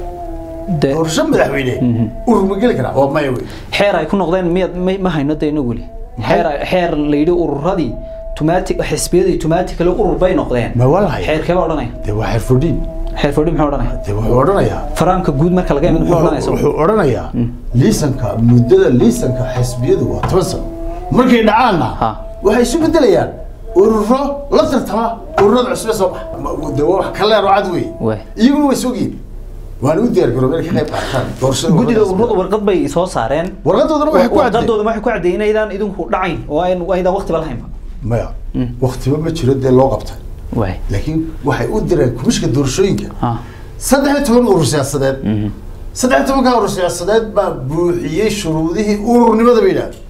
de doorasho madaxweyne urur ma geli karaa waa maya wey xeer ay ku noqdeen miyaad ma- ma hayno de inagu weli xeer ay- xeer la yidhi ururadii tumaati xisbiyadii tumaati kale urur bay noqdeen ma waa lahay xeerkee baa odhanaya dee waa xirfudhiin xeer fadhi muxuu odhanaya dee wuxuu odhanayaa faraanka guud marka laga imid muxuu odhanaya wuxuu isagu? wuxuu odhanayaa liisanka muddada liisanka xisbiyadu waa toban sano markay dhacaanna Ha. waxay isu bedelayaan ururo la tartama ururada cusube soo baxa Ma- dee waa wax kaleer oo cad wey Waay. iyaguna way sogyiin waana u diyaar garoobeen ka qayb qaataan doorashada guddida ururada ururadu warqad bay soo saareen warqadoodana waxay ku caddeeyeen warqadooda waxay ku caddeeyeen inaydaan idinku dhacayn oo ayn aydaan waqtiba lahaynba maya waktiba ma jiro dee loo qabtay waay laakiin waxay u direen kumishka doorashooyinka ha saddex iyo toban urur siyaasadeed saddex iyo tobanka urur siyaasadeed baa buuxiyey shuruudihii ururnimada bay yidhahdeen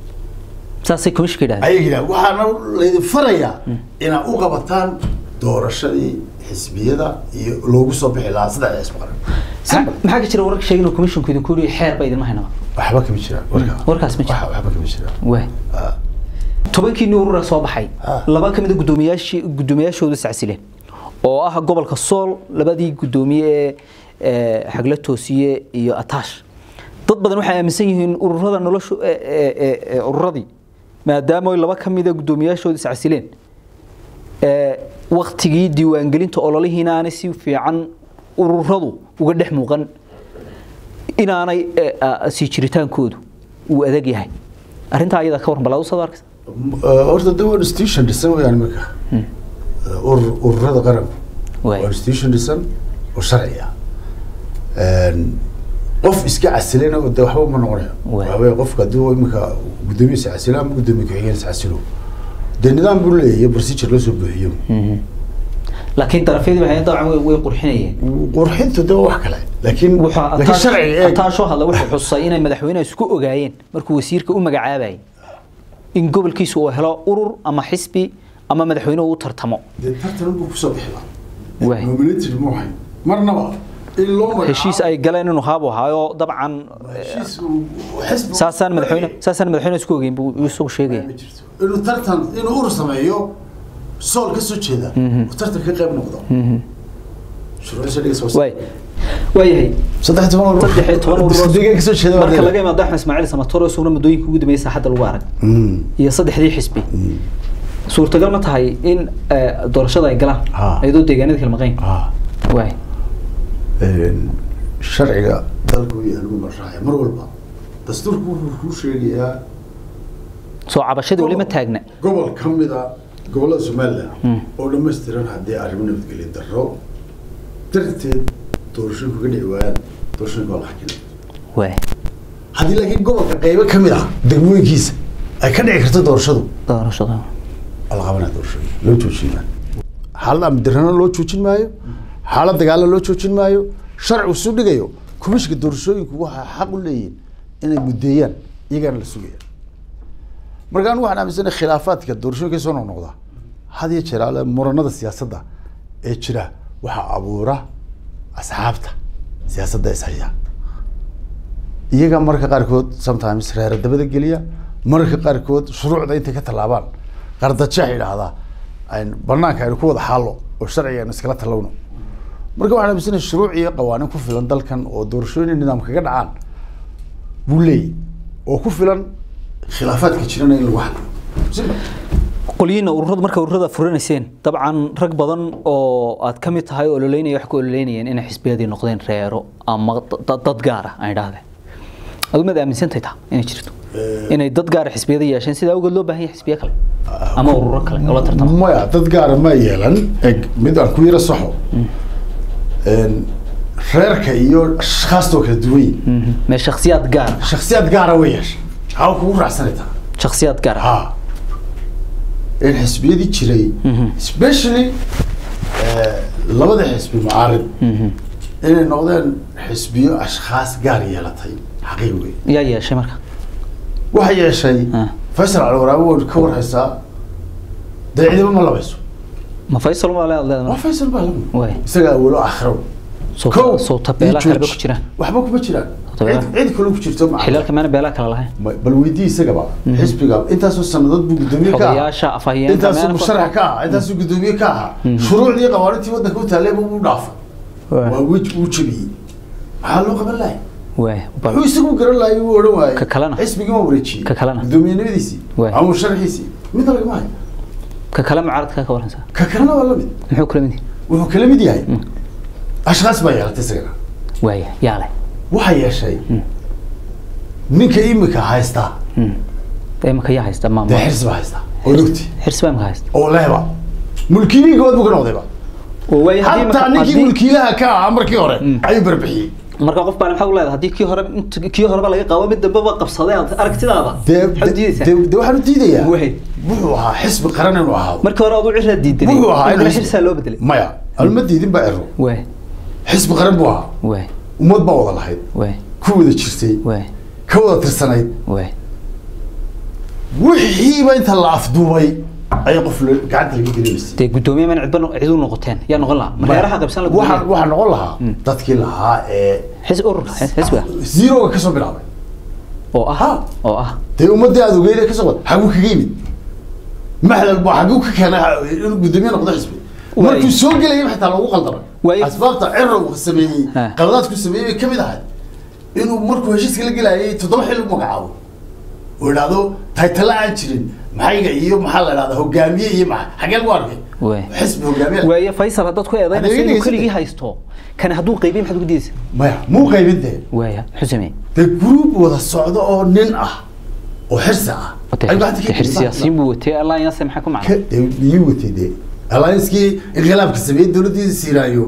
saasay komishka yidhahdeen ayay yidhahdeen waxaana laydin farayaa inaad u qabataan doorashadii xisbiyada iyo loogu soo bixi lahaa saddex xisbi qaran maxaa maxaa ka jira wararka sheegin oo komishinku idinku yidhi xeer ba idinma haynaba waxba kama jiraan warka warkaas ma jiro. Wax- waxba kama jiraan waay Ah. tobankii nin urura soo baxay Ah. laba ka mid a guddoomiyaashii guddoomiyaashooda sacsileen oo ah gobolka sool labadii guddoomiye ee ee xagla toosiye iyo ataash dad badan waxay aaminsan yihiin ururada noloshu ee- ee- ee- ee ururadii maadaama ay laba ka mid a guddoomiyaashooda sacsileen ee waktigii diiwaangelinta ololihiina aanay si fiican ururadu uga dhex muuqan inaanay ee, a- sii jiritaankoodu uu adag yahay arrintaa ayada ka warran bal aad u soo arkaysa Uh, horta de waa institution dhisan weyaan iminka Uh, urur- ururada qaranku Waay. waa institution dhisan oo sharci ah Een, qof iska casilana oo de waxba ma noqonayo Waay. waxa weeye qofka hadduu iminka guddoomiyiisa casilo ama guddoomiye ku-xigeenisa casilo dee nidaam buu leeyahay procedure loo soo buuxiyo laakiin darafyadii waxay dabcan way way qurxinayeen qurxintu de waa wax kale laakiin wuxuu laakiin sharciga eeg ataasho hadla wuxuu xusay inay madaxweynaha isku ogaayeen markuu wasiirka u magacaabayay in gobolkiisu uu helo urur ama xisbi ama madaxweyne uu u tartamo dee tartan buu kusoo bixi Waay. lahaa nominated ma ahayn marnaba in loo magacaabo heshiis ay galeen inuu haabu ahaayo dabcan heshiis uu- xisbi saasaan madaxweyne saasaan madaxweyne isku ogeyn buu isagu sheegaya ma jirto inuu tartan inuu urur sameeyo sool ka soo jeeda uu tartan ka qayb noqdo shuruucdiisa dhigaysa waa- waay waayahay saddex toban urur saddex iyo toban urur deegaan ka soo jeeda waa marka dee. laga imaado axmed ismaaciil samatoro isaguna muddooyinka ugu dambeeyay saaxadda lagu arag Mm. iyo saddexdii xisbi suurtagal ma tahay in eh, doorashada ay galaan Ha. iyadoo deegaanada kala maqayn Ah. waay Een, sharciga dalka u yahay lagu marraacaya mar walba dastuurku wuxuu kuu sheegayaa soo cabashadii weli ma taagna gobol ka mid a gobollada somalilan oo dhammaystiran haddii arrimo nabadgelyo darro darteed doorashooyinku ka dhici waayaan doorashooyinka waa la xakinay waay haddii laakiin gobolka qaybo ka mid ah degmooyinkiisa ay ka dhici karto doorashadu doorashada waa la qabanaya doorashooyinka loo joojin maayo xaalad amdirana loo joojin maayo xaalad dagaalna loo joojin maayo sharcigu su dhigayo komishinka doorashooyinku waxaa xaq u leeyihin inay muddeeyaan iyagaana la sugaya marka anigu waxaan aaminsanahay khilaafaadka doorashooyinka soo noqnoqda had iyo jeer ale muranada siyaasadda ee jira waxaa abuura asxaabta siyaasadda ishaya iyaga mararka qaarkood sometimes reera dabada geliya mararka qaarkood shuruucda intay ka tallaabaan qardajeex idhaahdaa ayn banaanka aynu ku wada xaallo oo sharciga aynu iskala tallowno marka waxaan aaminsanahay shuruuc iyo qawaaniin ku filan dalkan oo doorashooyin nidaam kaga dhacaan buu leeyahy oo ku filan khilaafaadka jirana in lagu xaliyo Simple. qolyihiina ururada marka ururada furinayseen dabcan rag badan oo aad ka mid tahay oo ololeynaya wax ku ololeynayeen inay xisbiyadii noqdeen reero ama da- dad gaara aan idhaahde adigu maad aaminsantahay taa inay jirto inay dad gaara xisbiyada yeesheen sidaa awgeed loo baahan yahay xisbiyo kale ama ururo kale oo la tartama maya dad gaara ma yeelan eg mid aan ku yara saxo Een, reerka iyo ashkhaastoo kala duwan yihin mee shakhsiyaad gaara shaksiyaad gaara way yeeshay hawa kugu raacsanaytaa shakhsiyaad gaara ha in xisbiyadii jiray especially eh, labada xisbi mucaarid inay noqdeen xisbiyo ashkhaas gaar yeelatay xaqiiq wey yaa yeeshay marka waxay yeeshay Ah. faysal calwaraabe wood ka warhaysaa dee ciidamo ma labayso ma faysal waa leed waa leedahay faysal baa lagu Waay. isaga awalo akhiro soo soo tabeela kaleba ku jiraan waxba kuma jiraan Tabeela. cid cid kale ku jirto ma xilaalka maana beelaa kala lahayn Ma- bal weydii isagaba xisbiga intaasoo sanadood buu gudoomiye ka Xogayaasha, ahaa afhayeenka, intaasoo meelo musharax ka ahaa intaasoo gudoomiye ka ahaa shuruucdii qawaanintii waddanka u taalee buu u dhaafay waa wej uu jabiyey maxaa loo qaban lahay waay bal wuxuu isagu garan lahay uu odhan waayey Ka kalena? xisbigii ma wareejiyey Ka kalena? gudoomiyenimadiisii Waay. ama musharaxiisii midna lagama hayo ka kale mucaaradka ka waransaa ka kalena waa la mid muxuu kula mid yahay wuxuu kala mid yahay ashkhaas baa yeelatay isagana waaya yaa leh waxaa yeeshay ninka imika haystaa imika yaa haysta dee maamul xirsi baa haystaa oo lugti xirsi baa imika haysta oo lehba mulkiiliin gobood buu ka noqdayba oo waaya haddii hataa marka- ninkii haddii- mulkiilaha ka ahaa markii hore ayuu barbixiyey marka qof baan maxaa u leedahay haddii kii hore int- kii horeba laga qabo mid dambeba qabsaday aad aragtidaada dee maxaad diidaysaa dee- dee waxaan u diidayaa Waay. wuxuu ahaa xisbi qaran inuu ahaado markii hore aduu ciraa diidanay wuxuu ahaa imikana inuu xirsaa loo bedelay maya alma diidin baa ero waay xisbi qaran buu ahaa waay ummad baa wada lahayd waay ku wada jirtay waay ka wada tirsanayd waay wixiiba inta la afduubay ayaa qof la- gacanta laga gelinaysay dee guddoomiye man cidba no- cid u noqoteen yaa noqon lahaa mareeraha qabsan la waxaa guddoomiye waxaa noqon lahaa dadkii lahaa ee xis ururka xis- xisbiga zeroga kasoo bilaabay oo ah Ha. oo ah dee ummadii aad ogeyd kasoo qad xaguu kaga yimid maxdal baa xaguu ka keenay inuu guddoomiye noqdo xisbi Waay. markuu soo gelayay xitaa loogu qaldamay Waay. asbaabta cirow sameeyey Ha. qaladaadku sameeyey bay kamid ahayd inuu markuu heshiiska la gelayay toddoba xil u magacaabo oo idhaahdo taytala aan jirin maxayga iyo maxaa la idhahdaa hogaamiye iyo maxa xagee lagu arkay Waay. xisbi hogaamiye waaye faysal haddaad ku eedaynayso Adeegayga inuu haysatay. keligii haysto kan hadduu qaybiy maxaad ugu diidaysa maya muu qaybin dee waaya muxuu sameeyey dee gruub wada socdo oo nin ah oo xirsi ah ayuu gacanta ka xir geliyay. siyaasiyiin buu watay alliance maxaa ku macna ka dee iyuu watay dee alliancekii inqilaabka sameeyey dowladdiisa siiraayo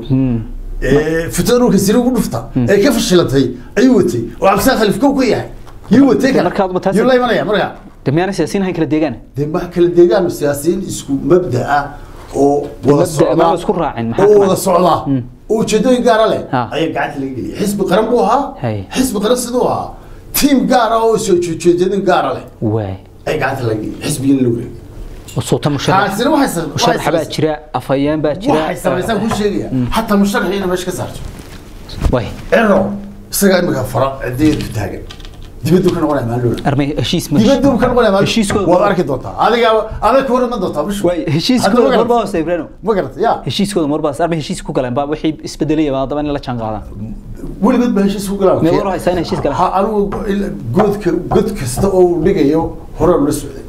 ee fitaruurka siri ugu dhufta ee ka fashilatay ayuu watay oo cabdisaaq khaliif kow ka yahay yuu watay kan Markaad ma taas- yuu la imanaya marka de miyaana siyaasiyiin hayn kala deegaan dee ma kala deegaan siyaasiyiin isku mabda ah oo wada Mabda' socda ma la isku raacin, maxaa oo ka wada macna? socda oo ujeedooyin gaara leh Ha. ayaa gacanta laga geliyay xisbi qaran buu ahaa Hay. xisbi qaran siduu ahaa tiim gaara oo soo ujeedooyin gaara leh waay ay gacanta laga geliyay xisbigina la wareegay oo soota musharax taasina waxay sa- waxay musharax baa samaysay- jira afhayeen baa jira waxay samaysaan ku sheegaya hataa musharaxiina meesha ka saarto waay cero isagaa imika fara cideedu taagan dibaddu ka noqonaya maalin armay heshiis ma dibaddu ka noqonaya maalin Heshiiskooda- waad arki doontaa adiga adag war ma doontaa bishu waay heshiiskooda marba hoose ibrano ma garata ya heshiiskooda marba hoose armay heshiis ku galeen baa wixii isbedelaya baa haddaba in la jaan qaadaan weligood baa heshiis ku galaa Meel war haysaa in heshiis galaan. ha anigu il- godka god kasta oo uu dhigayo hore la socday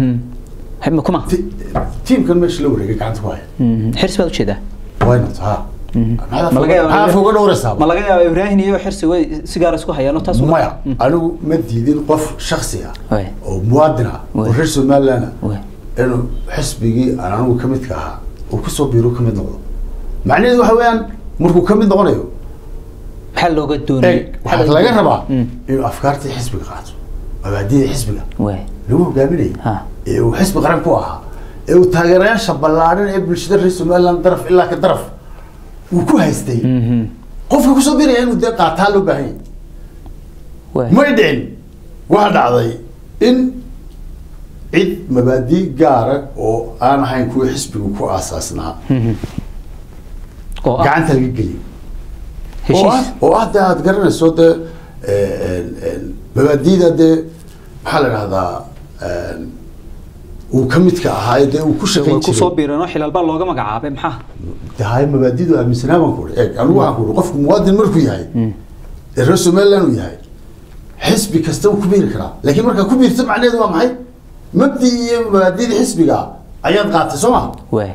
mhm ma kuma Ti- tiimkan meesha la wareegay gacanta ku haya Mhm. xirs baad ujeedaa why not ha ma laga yaabaa maxaa foga dhowraysaa ma laga yaabaa ibraahin iyo xirsi way si gaar isku hayaan oo taas uma- maya anigu ma diidin qof shaksi ah Waay. oo muwaadin ah oo Waay. reer somaliland ah Waay. inuu xisbigii aan anigu ka midka ahaa uu kusoo biiro ka mid noqdo macnaheedu waxa weeyaan markuu ka mid noqonayo maxaa looga doonayay eeg waxaa laga rabaa inuu afkaartii xisbiga qaato mabaadida xisbiga waay lagu hogaaminayay ha ee uu xisbi qaran ku ahaa ee uu taageerayaasha ballaaran ee bulshada reer somaliland daraf ilaa ka daraf uu ku haystay Mhm. qofka kusoo biraya inuu dee qaataa loo baahan yahay waay may dhicin waxaa dhacday in cid mabaadii gaara oo aan ahayn kuwii xisbigu ku aasaasnaa oo ah gacanta laga geliyo oo heshiis ah oo ah dee aad garanayso dee mabaadiida dee maxaa la dhahdaa uu ka midka ahaa dee uu ku way shaqayn ku soo jiray biireen oo xilaal baa looga magacaabay maxaa dee hay mabaadidu aaminsanaa baan ku uri eeg anigu waxaan ku uri qofku muwaadin markuu yahay ee reer somaliland uu yahay xisbi kasta uu ku biiri karaa laakiin markaa ku biirta macnaheedu waa maxay mabdi iyo mabaadida xisbiga ayaad qaatay soo ma waay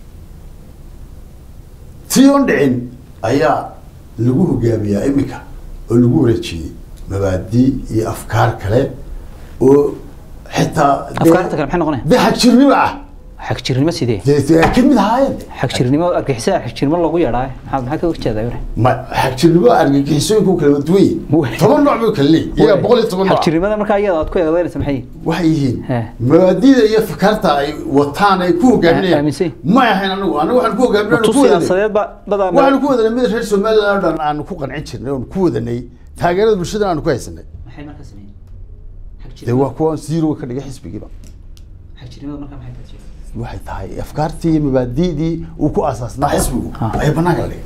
tii oon dhicin ayaa lagu hogaamiyaa iminka oo lagu wareejiyey mabaadi iyo afkaar kale oo xitaa dee- afkaarta kale maxay noqonaya dee xagjirnimo ah xagjirnimo sidee dee dee ay ka mid ahaayeen xagjirnimo argixisada xagjirnimo lagu yeedhaa maxaa maxaa ka horjeedaa yore ma xagjirnimo argagixisooyinku kala duwan yihiin Wey. toban nooc bay kala leeyihin iyaga boqol iyo toban nooc xagjirnimada markaa iyada aad ku eedaynaysa maxay yihiin waxay yihiin He. mabaadida iyo fakarta ay wataan ay ku hogaaminayaan aaminsan. may ahayn anigu anigu waxaan ku hogaaminay tu siyaasadeed ba badaa waxaanu ku wadanay mid reer somaliland oo dhan aanu ku qancin jirnay oonu ku wadanay taageerada bulshada aanu ku haysanay maxay markaa sameeyeen dee waa kuwa zero ka dhigay xisbigiiba xagjirnimada markaa maxay tahay waxay tahay afkaartii iyo mabaadi'dii uu ku aasaasnaa xisbigu Ha. ayay banaanka la dhigay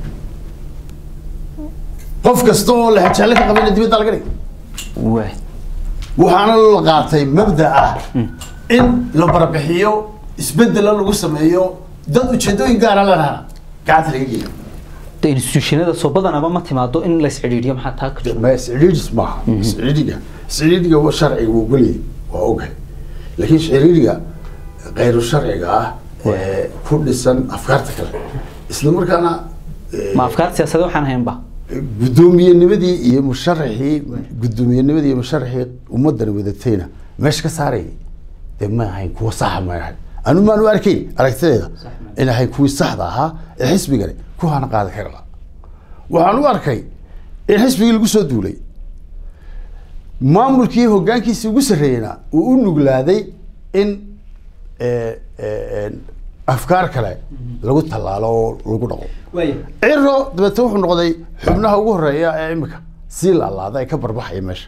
qof kasta oo lexajaalle ka qabayna dibadda laga dhigay waay waxaana la qaatay mabda ah in la barbixiyo isbedela lagu sameeyo dad ujeedooyin gaara lanaha gacanta laga geliyo de institutionada soo badanaba ma timaado in la iscidhiidhiyo maxaa taa ka jiro ma isciriiris maaha isciriiriga isciriiriga waa sharciga wuu goliyay waa ogahay laakiin isciriiriga kayru sharciga ah ee ku dhisan afkaarta kale isla markaana ee, ma afkaar siyaasadeed waxaan haynba gudoomiyenimadii iyo musharaxii gudoomiyenimadii iyo musharaxii ummadani wadatayna meesha ka saarayay dee ma ahayn kuwa saxa ma ahayn anu maan u arkayn aragtideeda in ahayn kuwii saxda ahaa ee xisbigani kuwaana qaadi kara laha waxaan u arkay in xisbigii lagu soo duulay maamulkii hoggaankiisii ugu sarreeyeyna uu u nuglaaday in eh, eh, eh, afkaar kale lagu tallaalo oo lagu dhaqo waay ciro dabeete wuxuu noqday xubnaha ugu horeeya ee imika sii laalaada ay ka barbaxaya meesha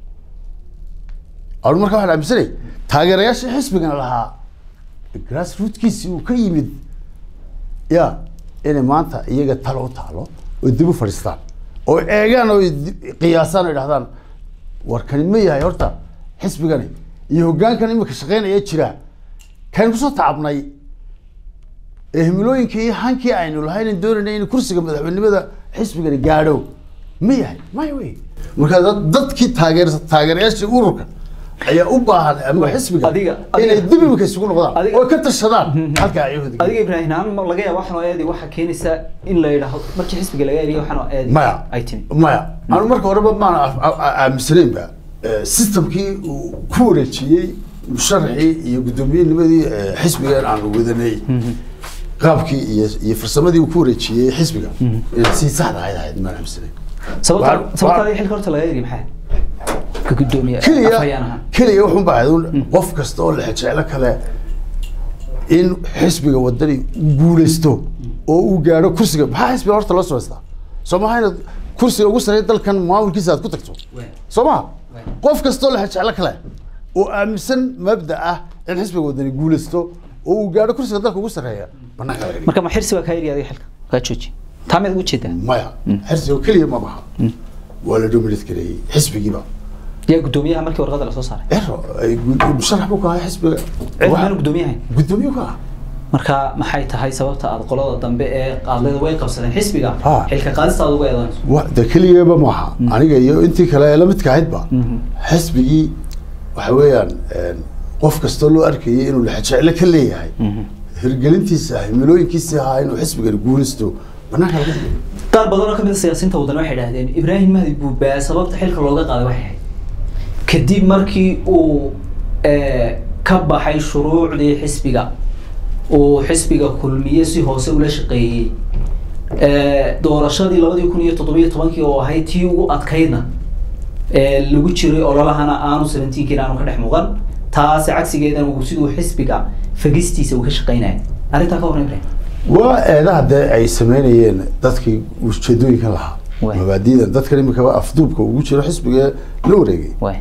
anu markaa waxaan aaminsanay taageerayaashii xisbigana lahaa grass rootkiisii uu ka yimid ya inay maanta iyaga talo u taalo oo dib u fadhiistaan oo eegaan oo di- qiyaasaan oo idhahdaan warkani ma yahay horta xisbigani iyo hoggaankan imika shaqeynaya jira kan kusoo tacabnay ee himilooyinkii iyo hankii aynu lahayn doonayna in kursiga madaxweynimada xisbigani gaadho ma yahay maya wey marka dad- dadkii taageer taageerayaashii ururka ayaa u baahan ama xisbiga Adiga- inay adiga- dib imika isugu noqdaan adiga- oo ka tashadaan halka ay hodi adiga ibraahim aan ma laga yaaba waxaan oo eedi waxa keenaysa in la yidhaahdo markii xisbiga laga eriyo waxaan oo eedi maya ay timi maya anu marka horeba maana af- a- a- aaminsanaynba Eh, systemkii uu ku wareejiyey musharaxii iyo gudoomiyenimadii eh, xisbigan aanu wadanay qaabkii iyo iyo farsamadii uu ku wareejiyey xisbiga inay si saxda ahayd ahayd maan aaminsanayn sababta Waa- sababta waa- adiga xilka horta laga eriyo maxay ka gudoomiye keliya afhayaan ahaan keliya wuxuun baa ahayd un qof kasta oo lexejeclo kale in xisbiga wadani uu guuleysto oo uu gaadho kursiga maxaa xisbiga horta loo samaystaa soo maha inaad kursiga ugu sarreeya dalkan maamulkiisa aad ku tagto soo maha qof kastoo lexejeclo kale oo aaminsan mabda ah in xisbiga wadani guuleysto oo uu gaadho kursiga dalka ugu sarreeya banaanka laga dhigo marka ma xirsi baa kaa eriya adiga xilka kaa jooji taa miyaad ugu jeedaa maya xisbiga keliya ma baha waa la dominate gareeyey xisbigiiba yaa gudoomiyaha markii warqada lasoo saaray ero ay gu- musharax buu ka ahaa xisbiga cid Waxa- maanu gudoomiyahay gudoomiye ka ah marka maxay tahay sababta aad qolada dambe ee qaadlada way qabsadeen xisbiga Ha. xilka qaadista aad uga eedanayso wa de keligaba maaha aniga iyo intii kale ee la midka ahaydba xisbigii waxa weeyaan een, qof kastoo loo arkayay inuu lexejeclo ka leeyahay hirgelintiisa himilooyinkiisa ahaa inuu xisbigani guulaysto banaanka laga dhigo qaar badan oo ka mid a siyaasiyiinta waddan waxay idhahdeen ibraahim mahdi buubaa sababta xilka looga qaaday waxay ahayd kadib markii uu eh, ka baxay shuruucdii xisbiga uu xisbiga kulmiye si hoose ula shaqeeyey ee, doorashadii labadii kun iyo toddobiyo tobankii oo ahayd tii ugu adkaydna ee, lagu jiray ololahana aanu seventeenkiina aanu ka dhex muuqan taasi cagsigeedana uu siduu xisbiga fagistiisa uu ka shaqeynaya arrintaa ka horreyn waa eedaha dee ay sameynayeen dadkii ujeedooyinkan lahaa Waay. mabaadi'dan dadkan imika afduubka ugu jiro xisbiga la wareegay waay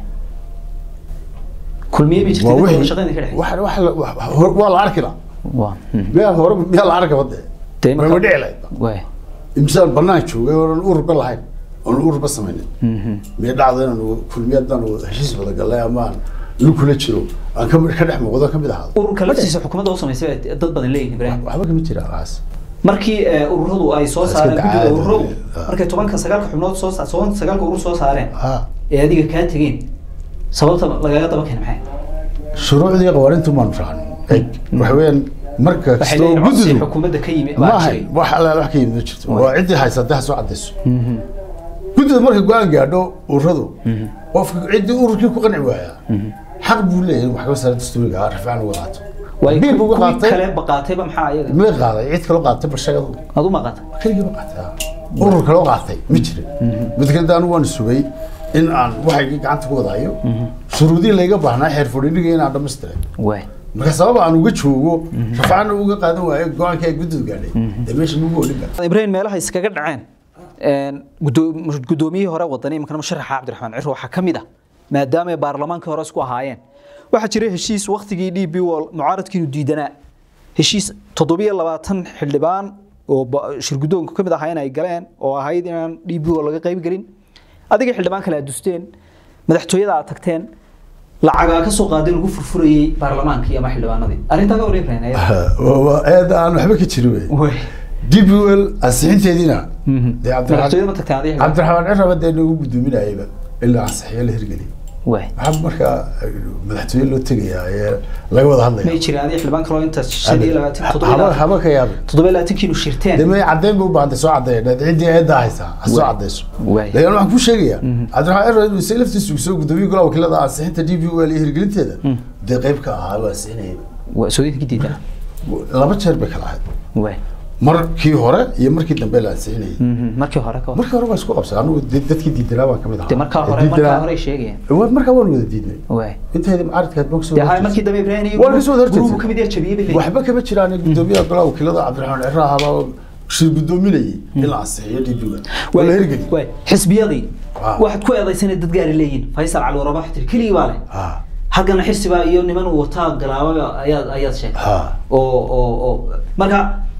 kulmiye bay jirtay waa dadka wada wixii shaqeynaya ka dhex wax wax la- wax- hor- waa la arki la waa mhm. miyaa hore miyaa la arka bade Dee marka- ma dhici lahayd waay imsaan banaan joogay oonan ururba lahayn oonan ururba samaynin Mhm. miya dhacdo inaan kulmiye haddaan heshiis wada galnay ama aan lu kula jiro aan ka ka dhex muuqdo ka mid ahaado ururka laftiisa xukuumadda u samaysay bay dad badan leeyihin ibrahim waxba kama jiraan aas markii ee, ururadu ay soo Iska saareen guddida dacaadi. ururadu Ah. markay tobanka sagaalka xubnood soo sa- toban sagaalka urur soo saareen ha ee adiga kaa tegeen sababta lagaga daba keenay maxay shuruucdii qawaanintu maan raacno eg waxa weeyaan marka waxay kastoo leeyihin codsi gududu xukuumadda ka yimi ma baa ahayn jiray wax alla wax ka yimid ma jirto Waay. waa ciddii haysatay ha soo cadayso Mhm. guddida markay go-aan gaadho ururadu qofka ciddii ururkii ku qanci waaya xaq buu leeyahay wax ka saara dastuuriga ah rafcaan uga qaato waay biil buu uga kuwii qaatay kale baqaatayba maxaa ayaga ma qaaday cid kaloo qaatay barshagadu adu ma qaatay keligii ba qaatay ah. urur kaloo qaatay ma jirin mid kale anigu waan sugay in aan waxaygii gacanta ku wadaayo shuruudii layga baahnaa xeer fadhiiniga inaan dhamaystiray waay marka sabab aan uga joogo rafcaana uga qaadan waayo go-aankii ay guddida gaadhay dee meesha magu olin kara ibrahim meelaha iskaga dhaceen een, guddoo- guddoomiyihii hore wadani imikana musharaxa cabdiraxmaan ciro waxaa ka mid ah maadaama ay baarlamaankii hore isku ahaayeen waxaa jiray heshiis waktigii d b wall mucaaradkiinu diidanaa heshiis toddobiyo labaatan xildhibaan oo ba- shirguddoonka ka mid ahaayeen ay galeen oo ahayd inaan d b wall laga qayb gelin adiga xildhibaan kale aad dusteen madaxtooyada aad tagteen lacagaa ka soo qaadeen lagu furfurayey baarlamaankii ama xildhibaanadii arrintaa ka wareeg waa eed aan waxba ka jirin wey dbl ansixinteediina dee madaxtooyada cabdiraxmaan ma tagteen adiga cabdiraxmaan ciraba dee nagu guddoominayaba ilaa ansixiyo la hirgeliy waay waxaa markaa madaxtooye loo tegayaa ee laga wada may hadlaya jiraan adiga xildhibaan kaloo inta shan iyo labaatan toddoba iyo haba labaatan haba ka yaabay toddoba iyo labaatankiinu shirteen dee may caddeyn bay u baahantay soo caddeeya dheed ciddii eeddaa haysaa ha soo caddeyso Waay. laakiin waxaan kuu sheegayaa cabdiraxmaan cirra inuu isaga laftiisu soo guddoomiye golaha wakiilada ansixinta d b l iyo hirgelinteeda dee qayb ka ahaa waa ansixinayay waa soodinka diidan laba jeer bay kala ahayd waay markii hore iyo markii dambe la ansixinayay markii hore ka hor markii hore waa isku qabsay anigu de- dadkii diidanaa baan kamid ahaa de markaa hore Diidanaa- markaa hore sheegayeen Waa- markaa waan wada diidnay waay inteeda mucaaradkaad baan kasoo de hay horjeestay. markii dambe ibrahim iyo Waa laga soo horjeestay. gurubu kamid yahay jabiyey bay leeyihin waxba kama jiraan gudoomiyaha golaha wakiilada cabdiraxmaan cirra ahaabaa shir guddoominayay in la ansixiyo db-ga waa la hirgeli waay xisbiyadii Ah. waxaad ku eedaysanay dad gaari leeyihin faysal cali waraba waxaa tiri keligii baa leh ha halkana xisibaa iyo niman uu wataa galaababa ayaad ayaad sheegtay ha oo oo oo marka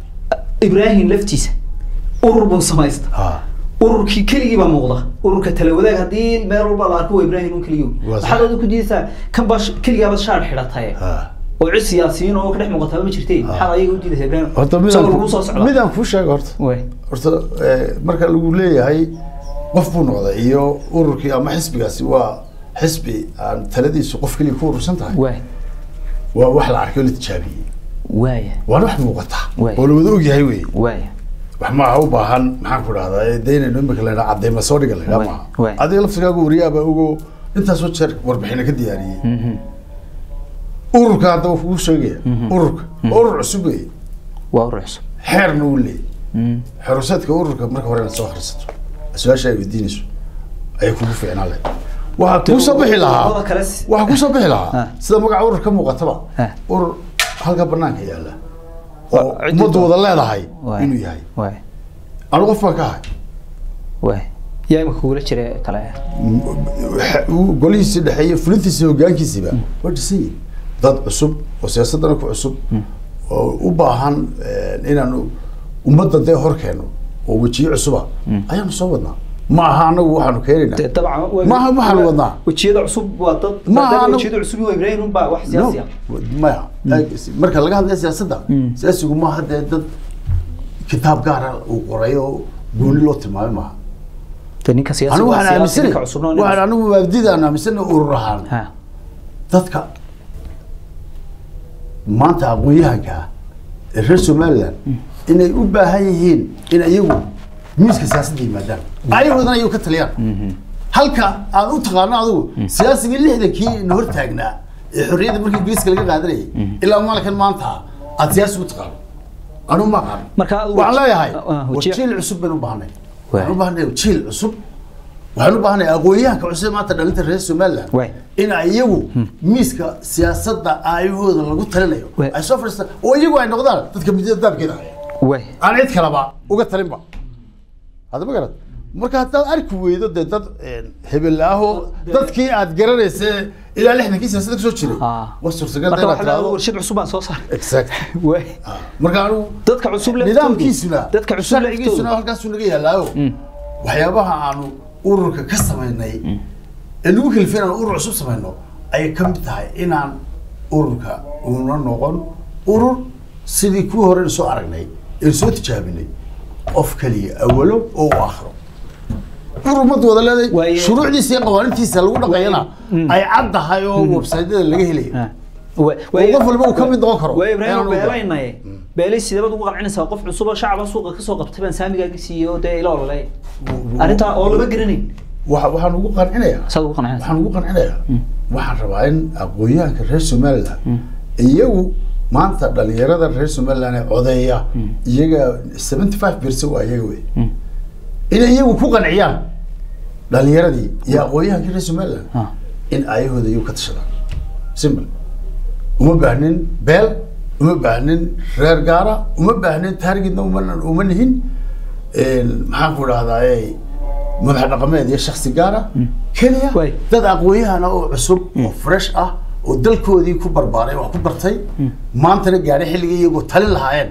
ibrahim laftiisa urur buu samaysta ha ururkii keligii baa muuqda ururka talawadaag haddii meel walba la arko waa ibrahim un keligii Waa sax. waxaad adigu ku diidaysaa kan baa keligaaba shaar xidhatay ha oo cid siyaasiyiin oo ka dhex muuqataba ma jirtee maxaad ayaga u diidaysaa ibrahim horta isagoo lagu soo midaan socda midaan kuu sheega horta way horta eh, marka lagu leeyahay qof buu noqday iyo ururkii ama xisbigaasi waa xisbi aan taladiisu qof keliya ku urursan tahay way waa wax la arkay oo la tijaabiyey waaya waana wax muuqata Waay. oo la wada ogyahay wey waaya wax maaha u baahan maxaan ku dhahdaa daynayno imika la ydhaa cadeyma soo dhiga la ydhaa Waay, maaha waay. adiga laftigaagu wariyaaba ogo intaasoo jeer warbixina ka diyaariyey ururka haddaba kugu sheegaya ururka urur cusub wey waa urur cusub xeerna uu leeyahy xeruseedka ururka marka hore inaad soo akhrisato su-aasha ay weydiinayso ayay kugu fiicnaan lahayd waxaa kuu soo bixi lahaa ururada kale si- waxaa kuu soo bixi lahaa Ah. sida magaca urur ka muuqataba Ah. urur halka banaanka yaalla oo Waa ciddi ummaddu doon- wada leedahay Waay. inuu yahay waay anu qof baan ka ahay waay yaa imika kugula jira kale golihiisii dhexeeye fulintiisii hogaankiisiiba waa dhisan yihin dad cusub oo siyaasadana ku cusub oo u baahan eh, inaanu ummadda dee hor keeno oo wejiyo cusuba ayaanu soo wadnaa ma aha anagu waxaanu keenaynaa dee dabcan waa- Maaha waxaan waa- wadnaa. wejiyada cusub waa dad Maaha maadaama anagu- wejiyada cusub waa ibrahim un baa wax siyaasi ah No, maya marka laga hadlaya siyaasadda siyaasigu maaha dee dad kitaab gaara uu qoray oo gooni loo tilmaamay maaha dee ninka siyaasi anigu waa waxaan siyaasi aaminsanay ninka cusubna waa nin waxaan anigu maabdidaan aaminsanay urur ahaan ha dadka maanta aqoon-yahanka ah ee reer somaliland inay u baahan yihiin in iyagu miiska siyaasadda yimaadaan ayagoodana ayagu ka taliyaan halka aad u taqaano adigu siyaasigii lixdankii na hor taagnaa ee xorriyadda markii ingiriiska laga qaadanayay ilaa maalinkan maanta aad siyaasi u taqaano anu ma aqaan Marka adigu- waxaan leeyahay Ah, ah, wajiya- jiil cusub baynu u baahnay Waay. waxaan u baahnay jiil cusub waxaan u baahnay aqoonyahanka cusub maanta dhalinta reer somaliland Waay. in ay iyagu miiska siyaasadda aayahooda lagu talinayo Waay. ay soo fadhiistaan oo iyagu ay noqdaan dadka midada daabkeeda haya way aan cid kalaba uga talinba hadda ma garad marka haddaad arki weydo dee dad een, hebel ahoo dadkii aad garanaysa ilaa lixdankii siyaasadda kasoo jiray Ah. waa suurtagal marka inaad waxa la tiraahdo warshad cusub baan soo saaray exact way Ah, marka anigu dadka cusub laftoodu- nidaamkiisuna dadka cusub sharcigiisuna laftoodu- halkaasuu naga yaalaayo waxyaabaha aanu ururka ka samaynay ee nagu kalifin aan urur cusub samayno ayay ka mid tahay inaan ururka una noqon urur sidii kuwii hore soo aragnay ee soo tijaabinay qof kaliya awalo oo u akhro urur ummadda wada leedahay Waaye- shuruucdiisa iyo qawaanintiisa lagu dhaqayana ay cad tahay oo websaydyada laga helayo Ah. Way- oo qof walba uu ka mid noqon karo way ibraahim Ayaan u beelaynaye beelay sideebad ugu qancinaysaa qof cusub oo shacaba suuqa ka soo qabtay baan saamigaaga siiyey oo dee ila ololay arrintaa oo lama garanayn Waxa- waxaan ugu qancinayaa saad ugu qancinaysaa waxaan ugu qancinayaa waxaan rabaa in aqoonyahanka reer somaliland iyagu maanta dhalinyarada reer somaliland ee codeeya iyaga seventy five percent waa iyaga wey inay iyagu ku qanciyaan dhalinyaradii iyo aqoonyahankii reer somaliland Ah. in ayahooda iyagu ka tashadaan simple uma baahnin beel uma baahnin reer gaara uma baahnin taargetna uma uma nihin Een, maxaan ku dhahdaa madax dhaqameed iyo shaksi gaara keliya Waay. dad aqoonyahana oo cusub oo fresh ah oo dalkoodii ku barbaaray wax ku bartay maantana gaadhay xilligii iyagoo talin lahaayeen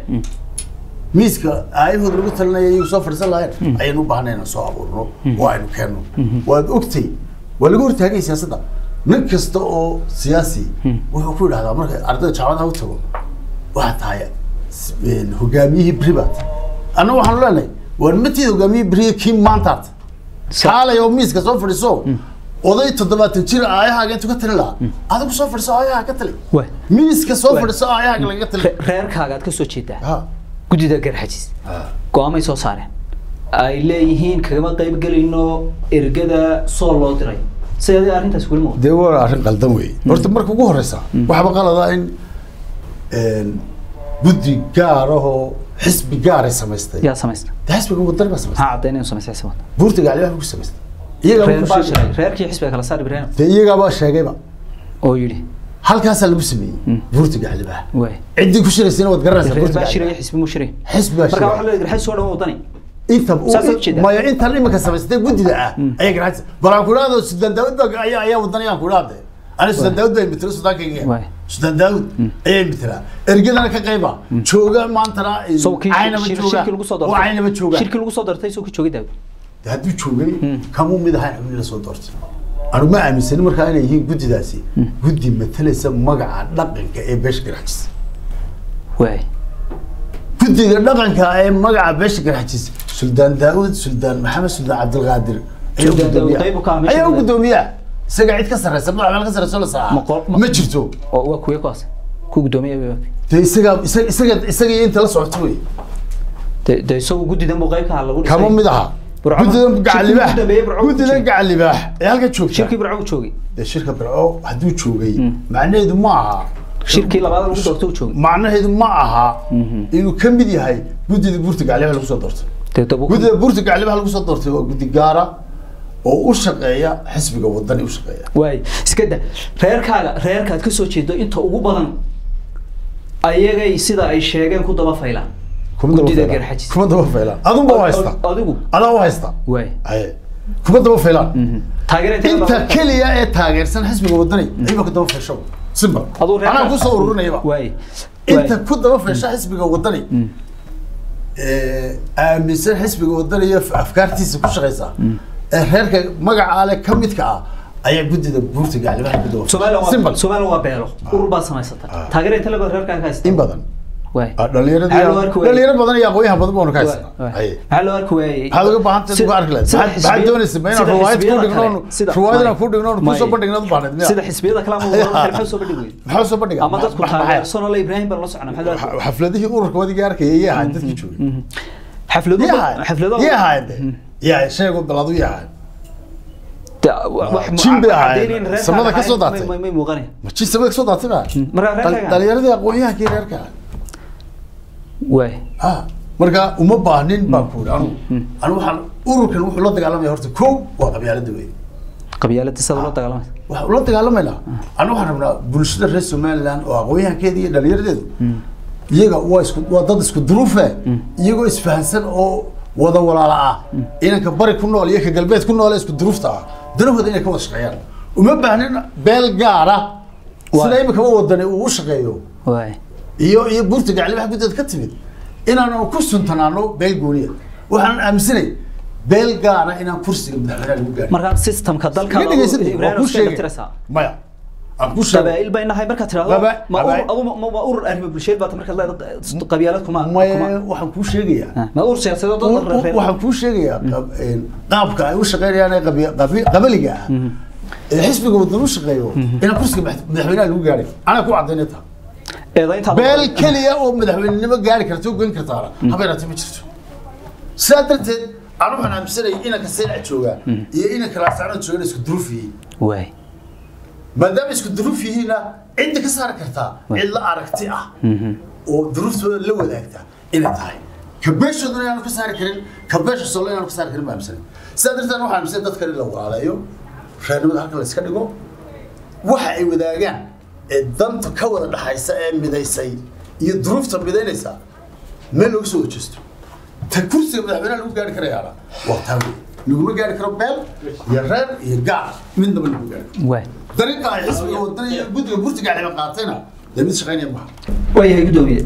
miiska aayahooda lagu talinaya iyagu soo fadhiisan lahaayeen ayaynu u baahnay inaan soo abuurno oo aynu keenno waad ogtay waa laga hortaagay siyaasadda nin kasta oo siyaasi wuxuu ku yidhahdaa marka ardayda jaamacadaha u tago waxaa tahay s- een, hogaamiyihii bribat annaga waxaanu leenahay waan matiid hogaamiyihii beriga kii maantaad kaalay oo miiska soo fadhiiso oday toddobaatan jir aayahaaga intuu ka talin lahaa adigu soo fadhiso aayaha ka tali Waay. miiska soo Waay. fadhiso aayahaaga lagaga tali Re- reerkaagaad ka soo jeedaa ha guddida garxajis go-aamay soo saareen ay leeyihiin kagama qayb gelayno ergada soo loo diray sidee arrintaas weli muuqda dee waa arrin qaldan wey horta marka ugu horeysa waxba qalada in een, guddi gaarahoo xisbi gaaray samaystay yaa samaysta dee xisbiga wadani baa samaystay maxaa caddayn inuu samaystay xisabada buurta gaclibaha ku samaystay iyagaa reer ku baa sheegay sheegay reerkii xisbiga kala saar ibraahim dee iyagaabaa sheegayba oo yidhi halkaasaa lagu sameeyey buurta gaclibaha waay ciddii ku shiraysayna waad garanaysaa reer buurta baa shiraya gaclibaha xisbi mu shiray xisbi baa marka shiray waxaa leedahay garxajis soo dhan wadani inta Saas aad ujeedaa? maya intan iminka samaystay guddida ah ayaa garacaysa bal aan ku idhaahdo sudan daawud baa ayaa ayaa wadani aan ku idhaahde ani sudan daawud baa imitira sudaankayga Waay. sudan daawud ayaa imitira ergadana ka qayba jooga maantana sawkii caynaba jooga shirkii lagu soo oo doortay caynaba jooga shirkii lagu soo doortay soo ku joogay daawud De hadduu joogay kamuu mid ahayn xubnihi la soo doortay anu ma aaminsani markaa inay yihiin guddidaasi guddi matalaysa magaca dhaqanka ee beesha garxajis waay guddiga dhaqanka ee magaca beesha garxajis suldaan daawud suldaan maxamed suldaan cabdilqaadir ayaa u Suldaan Daawud guddoomiyaa. qayb u ka ah meesha ayaa u gudaha. guddoomiyaa isaga cid ka sarreysa madax meel ka sarreysa la Ma qol- saaca ma- ma jirto oo waa kuwee kuwaas ku guddoomiye dee isaga isaga isaga isaga iyo inta la socoto wey de de isagu guddidan buu qayb ka ahaa lagu dhisay kama mid aha Burco- guddidan shirkii gacalibaax ugu dambeeyey Burco ku guddidan jiray. gacalibaax ee halka joogta shirkii burco u joogay dee shirka birco hadduu joogay macnaheedu ma aha shirkii labaad lagu doortay u joogay macnaheedu ma aha inuu ka mid yahay guddida buurta gaclibaha lagu soo doortay dee dabu guddida buurta gaclibaha lagu soo doortay waa guddi gaara oo u shaqeeya xisbiga wadani u shaqeeya waay iska da reerkaaga reerkaad ka soo jeedo inta ugu badan ayagay sida ay sheegeen ku daba faylaan kuma daba Guddida faylaan. garxajis. kuma daba faylaan adun ba u haysta adigu adaa u haysta waay aye kuma daba faylaan taageera inta keliya ee taageersan xisbiga wadani ayba ku daba faysho simba Aduu reerka- anaa kusoo ururinayaba waay inta ku daba faysha xisbiga wadani ee aaminsan xisbiga wadani iyo afkaartiisa ku shaqeysa ee reerka magaca leh ka midka ah ayaa guddida buurta gaclibaha ku daba Soomaaliya waa Simple. Soomaaliya waa beelo urur baad samaysata taageera inta labaad reerkaaga ka haysta in badan waay Ah, dhalinyarada Maxaa loo arki waayey? dhalinyaro badan iyo aqoonyahan badan baanu ka Waay, haysana waay. Aye. maxaa loo arki waayey maxaad uga baahan tahay uga arki lahayd sida maxaad maxaad xisbiya- doonaysa ma inaan sida riwaayad ku xisbiyada dhignoon kale, sida- riwaayad inaan may- ku dhignoon kusoo may. bandhignood baanad miya sida xisbiyada kale ama ururada kale maxaa soo bandhigi weyday maxaa soo bandhiga ama dadku taageersan oo la ibraahim baan la socona maxaa loo arki xafladihii ururka wadiga arkaya iyo ahayd dadkii joogay xaflado iyo ahayd xaflado iyo ahayd iyo ahayd sheego baladu iyo ahayd jin bay ahaayeen samada ka soo daatay may muuqanaya ma jin samada ka soo daatay ba markaa Dhal- reerkaaga dhalinyaradii aqoon-yahankii reerka waay ah marka uma baahnin baan ku anu anu waxaan ururkan wuxuu la dagaalamaya horta kow waa qabyaalada wey qabyaalada sida loo dagaalamaysa waxaan ula dagaalamaynaa anu waxaan rabnaa bulshada reer somaliland oo aqoon-yahankeeda iyo dhalinyaradeedu iyaga waa isku waa dad isku duruufe iyagoo isfahansan oo wada walaala ah inanka bari ku nool iyo ka galbeed ku nool ee isku duruufta ah danahooda inay ka wada shaqeeyaan uma baahnin beel gaara sida imikaba wadani uu u shaqeeyo waay iyo iyo buurta gaclibaha guddeed ka timid inaanu ku suntanaano beel gooniya waxaan aaminsanay beel gaara inaan kursiga madaxweynaha lagu gaarin markaa systemka dalka iga dhegeysan waa ibrahim ku iska sheegay tiraysaa maya aan ku sheegay qabaa'il bay nahay markaad tirahdo Qaba- ma urur qabaa'il- adu ma ma urur arrimo bulsheed baad markaad leedahay qabyaalad kuma maya kuma waxaan kuu sheegayaa Ah, ma urur siyaasadeed oo dad reer waxaan kuu sheegayaa qab- een, qaabka ay u shaqeynayaan ee qabi- qabi- qabaliga ah ee xisbiga wadan u shaqeeyo inaan kursiga madax- madaxweynaha lagu gaarin anaa ku cadaynay taa eedaynta beel keliya oo madaxweynenimo gaari karta oo goyn kartaana habeeraatee ma jirto sidaa darteed anu waxaan aaminsanaya inanka seelca joogaa iyo inanka laasacnada jooga isku duruuf yihiin waay maadaama isku duruuf yihiinna cidda ka saari kartaa cid la aragti ah oo duruuftooda la wadaagta inay tahay ka beeshoodana inaanu ka saari karin ka beesha solo inaanu ka saari karin baa aaminsanay sidaa darteed waxaan aaminsanay dadkan in la walaaleeyo reernimada halkan la iska dhigo waxa ay wadaagaan ee danta ka wada dhaxaysa ee midaysay iyo duruufta midaynaysa meel looga soo wajeesto ta kursiga madaxweynaha lagu gaari karayaana waa taa wey laguma gaari karo beel iyo reer iyo gaar midnaba lagu gaari karo waay dariiqa ay xisbiga wadana iyo guddiga burtiga caliba qaatayna dee mid shaqaynaya maaha waayahay gudoomiye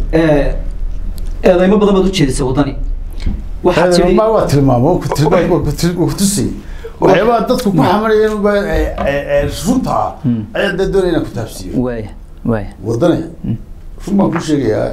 eedaymo badan baad u jeedisay waddani waxaad tidhi ma waa tilmaamo ku tilmaamo ku til- ku tusay waxyaabaha dadku ku xamarayeen ba ee- ee- ee runta ah ayaa dee doonaya inaan ku taabsiiyo waaya waaya wadane run baan ku sheegayaa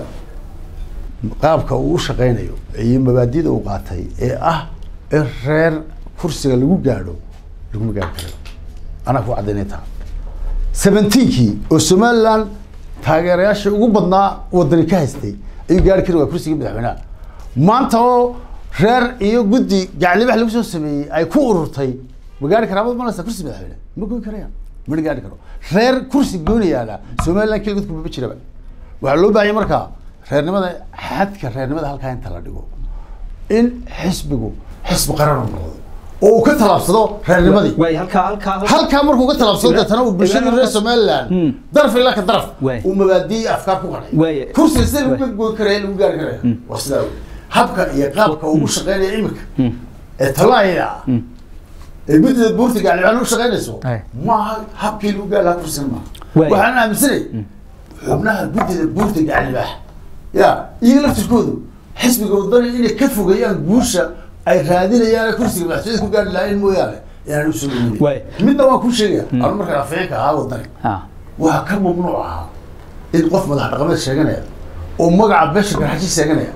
qaabka uu u shaqaynayo iyo mabaadida uu qaatay ee ah in reer kursiga lagu gaadho laguma gaari karayo anaa ku cadaynay taa seventeenkii oo somaliland taageerayaasha ugu badnaa wadani ka haystay ayuu gaari kari waa kursigii madaxweynaha maanta oo reer iyo guddi gaclibax lagu soo sameeyey ay ku ururtay ma gaari karaa mad malaysa kursi madaxweyne ma goyn karayaan mana gaari karo reer kursi goonayaana somaliland keligood kumaba jiraba waxaa loo baahanya markaa reernimada xadka reernimada halkaa inta la dhigo in xisbigu xisbi qaran uu noqdo oo uu ka talaabsado reernimadii waaya halkaa halkaa halkaa- halkaa markuu ka talaabsado deetana uu bulshada reer somaliland Hmm. daraf ilaa ka daraf Waay. uu mabaadiyi afkaar ku qanay Waay. kursiga sida Waay. lagu goyn karaya lagu gaari karaya waa sidaa wey habka iyo qaabka uu u shaqeynaya imika ee talaaya ah ee guddida buurta gaclibaal u shaqeynayso Ay. maaha habkii lagu gaari lahaa kursiga maaha Waay. waxaan aaminsanay xubnaha guddida buurta gaclibaax ya iyaga laftirkoodu xisbiga wadani inay ka fogeeyaan guusha ay raadinayaan ee kursiga madaxtooyada ku gaari lahayn mooyaane inaan usoo Waay. dhaweynin midna waan kuu sheegaya anu markaan afayeenka ahaa wadani ah waxaa ka mamnuuc ahaa in qof madax dhaqameed sheeganaya oo magaca beesha garxaji sheeganaya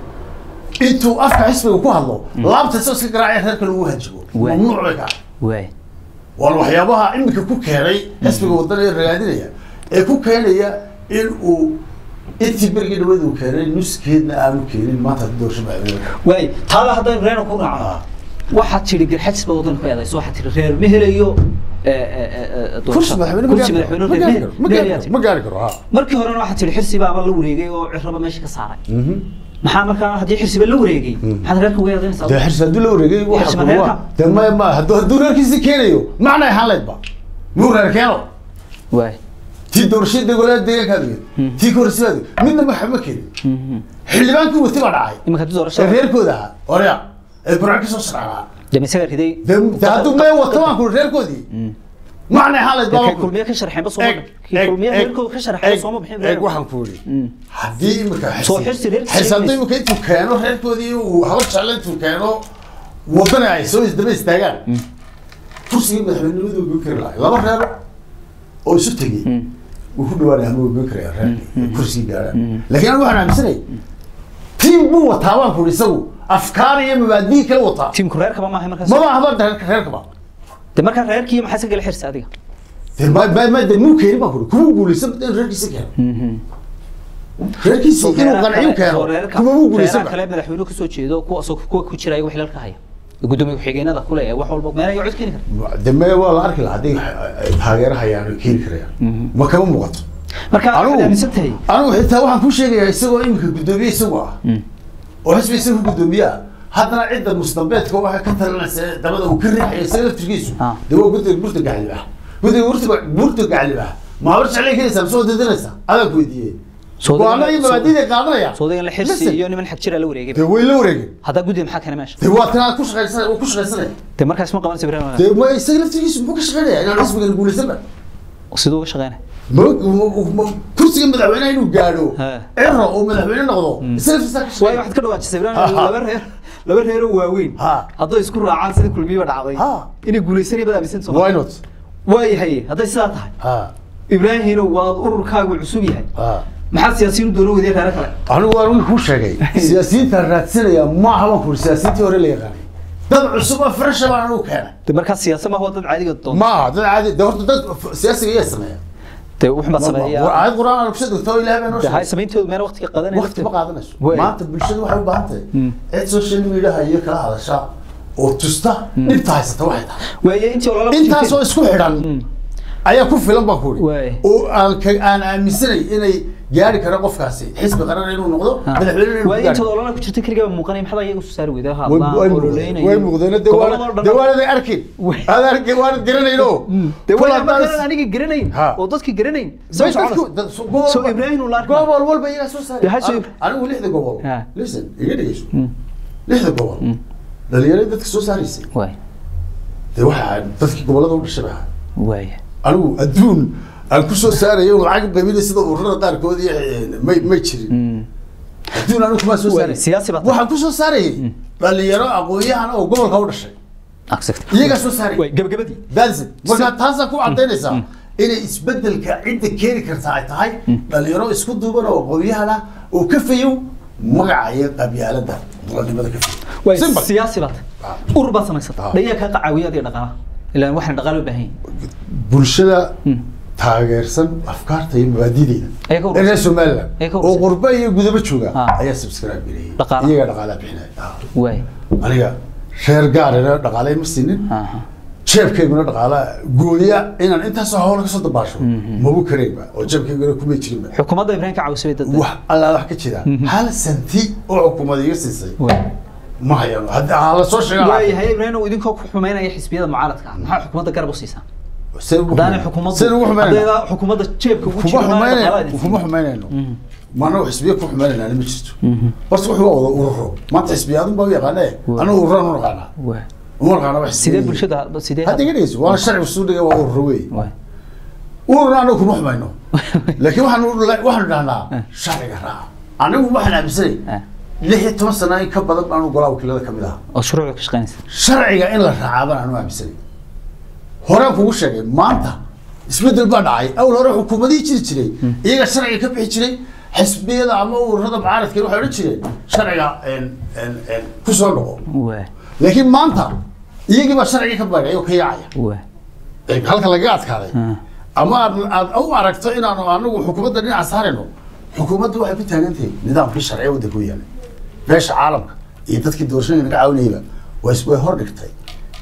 intuu afka xisbiga ku hadlo laabta isagoo iska garaacaya reerka lagu hajibo Waay. mamnuuc bay ka ahay waay waana waxyaabaha imika ku keenay xisbiga wadana ee ragaadinaya ee ku keenaya in uu intii berigii dhaweed uu keenay nuskeedna aanu keenin maanta haddii doorasho madaxweyne waay taada haddaynu reerna ku raacno Ah. waxaad tidhi garxajis baad waddanka ku eedayso waxaad tidhi reer ma helayo eh, eh, eh, doorasho. kursi madaxweyne ma kursi gaari karo madaxweyne ma reer gaari ma- karo ma gaari ma helayaa karo tidhi. ma gaari karo ha markii horena waxaad tidhi xirsi baaba la wareegay oo cirraba meesha ka saaray maxaa markaa haddii xirsiba la wareegay maxaad reerka uga eedaynaysaa dee xirsi hadduu la wareegay Xirsi waxa ma kuwa reerka? dee maya ma hadduu hadduu reerkiisi keenayo macna ahaan laydba muu reer keeno waay tii doorashada degolaada deegaankaada weyd tii korsibaada midna waxa ma keenin xildhibaankii wati baa dhacay iminka haddii ee doorashada reerkooda ahaa orya ee burca ka soo sharaxaa dee isaga riday dee dee hadduu mee wato waan kuri reerkoodii macna ahaan layd dee baa kay kulmiye ka sharxeenba sooma kay kulmiye reerkooda ka sharxeen sooma bixin eeg waxaan ku yidhi haddii imika Soo xirsi reerkiisa xirsi hadduu iibis. imika intuu keeno reerkoodii uu haba jecla intuu keeno wadani ay soo isdaba istaagaan kursigii madaxweynenimadu goyn kari lahay laba reer oo isu tegey wuu ku dhawaanaya ama waa goyn karaya reerkii kursigii gaadhaan laakiin anigu waxaan aaminsanay tiim buu wataa waan ku yidhi isagu afkaar iyo mabaadii kala wataa tiimku reerkaba maahay markaas maba ahba reerka reerkaba dee markaa reerkii maxaa iska gala xirsi adiga dee ma ma ma dee muu keenin baan ku yidhi kuma guulaysan in reerkiisa keeno reerkiisa inuu qanciyo keeno kuma muu guulaysan reeraha kale madaxweynuhu kasoo jeedo kuwaasoo kuwa ku jira ayaga xilalka haya gudoomiye ku-xigeenada kule ee wax walba meel ayaa cod keeni kara de me waa la arki lahaa haddii ay taageero hayaan ay keeni karayaan ma kama muuqato marka waxaad Anigu- aaminsan tahay anigu xitaa waxaan ku sheegayaa isagoo iminka guddoomiye isagoo ah oo xisbi isaga guddoomiye ah haddana cidda mustambeedka waxa ka talinaysa ee dabada uu ka riixayo isaga laftirkiisu Ah. dee waa guddiga burta gaclib ah guddiga burta burta gaclib ah ma habar jeclay keenaysaa mise waa dadinaysaa adaan ku weydiiyey Soo go-aano iyo soo- mabaadiday qaadanaya soodagan la xirsi Listen, iyo niman xag jira la wareegay dee way la wareegeen haddaa guddiga maxaa keena meesha dee waa tanaa ku shaqaysanay uu ku shaqaysanaya dee markaas ma qabanaysa ibrahim dee ma isaga laftirkiisu muxuu ka shaqaynaya inaan xisbigan guulaysanba siduu uga shaqeynaya ma- ma- ma- kursiga madaxweynaha inuu gaadho Ha. ciro oo madaxweyne noqdo isaga laftirkiisa ka waayo shaqeynaya waxaad ka dhawaajisay ibrahim Ha. laba reer laba reeroo waaweyn Ha. hadday isku raacaan sidii kulmiyiba dhacday Ha. inay guulaysanaya baad aaminsan soo why not waayahay hadday sidaa tahay ha ibraahino waa ururkaagu cusub yahay ha maxaa siyaasiyiin doona wadeen reero kale anigu waan uu kuu sheegay siyaasiyiinta raadsanaya ma aha baan ku uri siyaasiyiintii hore la yaqaanay dad cusub oo fresha baan anigu keenay dee markaas siyaasa ma waa dad caadiga doon ma aha dad caadi de horta dad f- siyaasiga iyaa sameeya dee wuxun baad sameeyaa aayad quraan aan kusoo degto oo ilaahay baa noo dee hay sheegay samayntoodu meena waqtiga qadanaya waqti ma qaadanayso Way. maanta bulshadu waxay u baahan tahay Mm. cid social mediaha iyo kala hadasha oo tusta dhibta haysata waxay tahay waaye intii olala intaasoo isku xidhan ayaa ku filan baan ku Waay. uri oo aan ka aan aaminsanay inay gaari kara qofkaasi xisbi qaran inuu noqdo madaxweyne inuu waaye gaari intii olala ku jirta keligaa muuqanay maxaa iyaga soo saari weyday way way muuqdeen way muuqdeen de waa de waanad arkin Way. aad arkin waanad garanayno dee Kul waa haddaan magaran aniga garanayn Ha. oo dadki garanayn Bay sabay dadku- soconaysa dad- so- gobol- Soo Ibrahim uu la arkay. gobol walba iyagaa soo saaray Dee ha soo An- Ibra- anigu lixda gobol Ha. listen iga dhegeyso lixda gobol dhalinyarada dadka soo saaraysay waay dee waxaa dadkii gobolada u dhashay baa waay anigu adduun aan ku soo saarayo oo lacag qaybinay sida ururada qaarkood iyo eh, may may jirin adduun anigu kuma soo Waay, saaray siyaasi baad tahay. waxaan ku soo saarayay dhalinyaro aqoon-yahan oo gobolka u dhashay accept iyagaa soo saaray waay gabagabadii that's it marka taasaa ku cadaynaysaa inay isbedelka cidda keeni kartaa ay tahay dhalinyaro isku duuban oo aqoon-yahan ah oo ka fayow magaca iyo qabyaalada muqadimada ka fayow waay Simple. siyaasi baad Ah. urur baad samaysata Ah. dhayaa kaa qacaawiyaad iyo dhaqaalaha ilaan waxaan dhaqaalo u baahan yahay bulshada taageersan afkaarta iyo mabaadideeda Ayaga urursan. ee reer somaliland Ayaga oo urursan. qurbe iyo gudaba jooga Ah. ayaa subscribe geliyay Dhaqaalaha. iyagaa dhaqaalaha bixinaya Ah. waay aniga reer gaarina dhaqaale ma siinin aha jeebkayguna dhaqaala gooya inaan intaasoo hawla kasoo dabaasho mabu karayba oo jeebkayguna kumay jirinba xukuumadda ibraahim ka caawisay dad wax allaa wax ka jira hal santi oo xukuumad iga siisay waay ma hayano hadda ha la soo sheega waay hay ibraahim oo idinkoo ku xumeynaya xisbiyada mucaaradka ah maxaa xukuumadda garab u siisaa haddaanay xukuumaddu seen ugu xumeynayna haddaydaa xukuumadda jeebka ugu kuma jiro xumeynayno kuma xumeynayno maanagu xisbiya ku xumeynayna ma jirto horta wuxuu waa wada ururo maanta xisbiyaadun baa u yaqaane anagu ururaan u naqaanaa waay uma naqaana wax sidee bulshada sidee hadda iga dhegeyso waana sharci suu dhigay waa ururo wey waay ururna anagu kuma xumayno laakiin waxaanu waxaanu dhahnaa sharciga raaca anigu waxaan aaminsanay Ah. lix iyo toban sana in ka badan baanu golaa wakiilada kamid ahaa oo shuruucda ka shaqeynaysa sharciga in la raacaa baan anu aaminsanay horaan kugu sheegay maanta isbedel baa dhacay awal hore xukuumadihii jiri jiray iyaga sharciga ka bixi jiray xisbiyada ama ururada mucaaradka waxay odhan jireen sharciga en- en- en ku soo noqo waay laakiin maanta iyagii baa sharciga ka bagay oo ka yaacaya waay ee halka lagaga adkaaday Ah. ama aad aad u aragto inaanu anagu xukuumadda dhinaca saarayno xukuumaddu waxay ku taagan tahay nidaamkii sharciga waddanka u yaalay beesha caalamka iyo dadkii doorashooyinka naga caawinayba way is- way hor dhigtay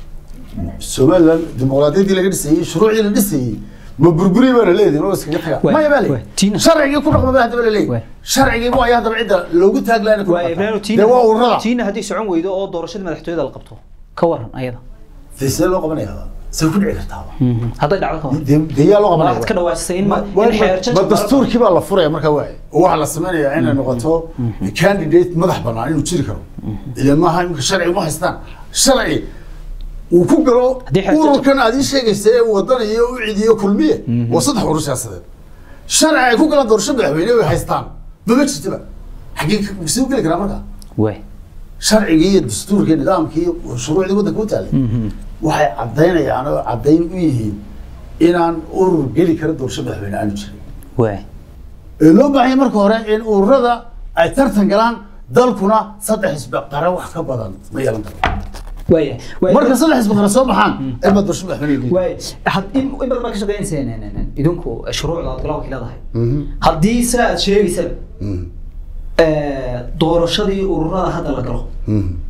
somaliland dimuqraadiyaddii laga dhisayey shuruucdii la dhisayey ma burburi baa la leedahay oo iskaga taga Waay, maya baa waay, leeyahay Tina. sharcigii ku dhaqma baa haddaba la Waay. leeyahay sharcigii waa haddaba cidda loogu taaglaana ku waay ibraahim dhaqanta. tiina dee waa ururada tiina haddii socon weydo oo doorashada madaxtooyada la qabto ka waran ayada dee sidee loo qabanaya say ku dhici kartaa hadday dhacdo ka waran dee dee yaa loo qabanaya waxaad ka dhawaajisay in ma- Ma- in xeerjajka ma dastuurkii baa la furaya markaa waay oo waxaa la samaynayaa inay noqoto candidate madax banaan inuu jiri karo ila maaha imika sharci ma haystaan sharci uu ku galo Haddii xeerjajka- ururkan aad ii sheegaysa ee wadan iyo u cidiyo kulmiye waa saddex urur siyaasadeed sharci ay ku galaan doorasho madaxweyne way haystaan mama jirtaba xaggee ka- sii u geli karaa markaa waay sharcigii iyo dastuurkii nidaamkii iyo shuruucdii waddanka u taalay waxay caddaynayaan oo caddayn u yihiin inaan urur geli kara doorasho madaxweyne aanu jirin waay ee loo baahan yahay marka hore in ururada ay tartan galaan dalkuna saddex xisbi qare wax ka badan ma yeelan karo waay waay marka saddex xisbi qare soo baxaan ilma doorasho madaxweyne geli waay had in in badan baa ka shaqeynayseen idinku shuruucda aad galaa wakiiladahay haddii sida aad sheegaysaba doorashadii ururada hadda la galo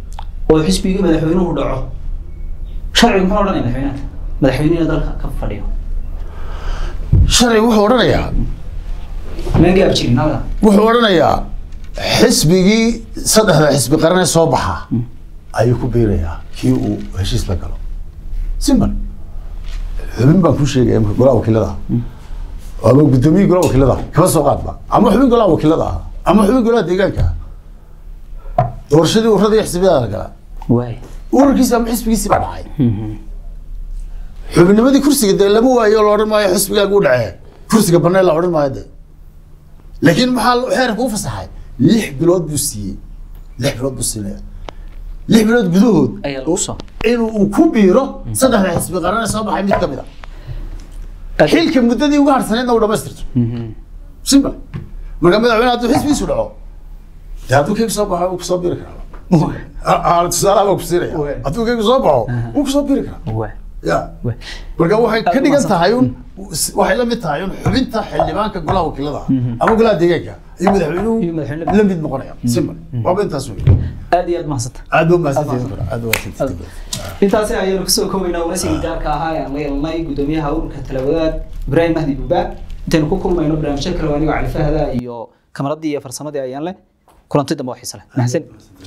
oo xisbigii madaxweynuhu dhaco sharcigu muxuu odhanaya madaxweynaha madaxweynihi dalka ka fadhiyo sharciga wuxuu odhanayaa maan gaab jirin halka wuxuu odhanayaa xisbigii saddexda xisbi qaran ee soo baxa ayuu ku biirayaa kii uu heshiis la galo simple xubin baan ku sheegaya imika golaha wakiilada ama guddoomiye golaha wakiilada kaba soo qaadba ama xubin golaha wakiilada ah ama xubin golaha deegaanka ah doorashadii ururada iyo xisbiyada la galaa waay ururkiisi ama xisbigiisi baa dhacay xubinnimadii kursiga dee lama waayo la odhan maayo xisbigaaga u dhacee kursiga banee la odhan maayo de laakiin maxaa xeerka u fasaxay lix bilood buu siiyey lix bilood buu siinaya lix bilood gudahood ayaa lagu soo inuu uu ku biiro saddexda xisbi qaran ee soo baxay mid ka mid a xilka muddadii uga harsaneedna uu dhamaystirto simple marka madaxweyne hadduu xisbigiisu dhaco dee hadduu kaygu soo baxo uu kusoo biiri karaa Ah, ah, tusaalaha baa ku siinaya hadduu kaygu soo baxo wuu kusoo biiri karaa waay ya waay marka waxay ka Aad dhigan umahadsan. tahay un waxay la mid tahay un xubinta xildhibaanka golaha wakiilada ama golaha deegaanka iyo madaxweynuhu Iyo madaxweynuhu. la mid noqonaya simple waaba intaas wey aad iyo aad mahadsanta aad baa mahadsantihiin aad baa mahadsantihiin intaasi ayaynu kusoo koobaynaa waraysigii gaarka ahaa ee aan la yeelnay guddoomiyaha ururka talawadaad ibraahim mahdi buuba intaynu ku kulmayno barnaamijyo kale waa anigoo cali fahda iyo kamaradii iyo farsamadii ayaan leh kulanti dambe oo xiise leh mahadsan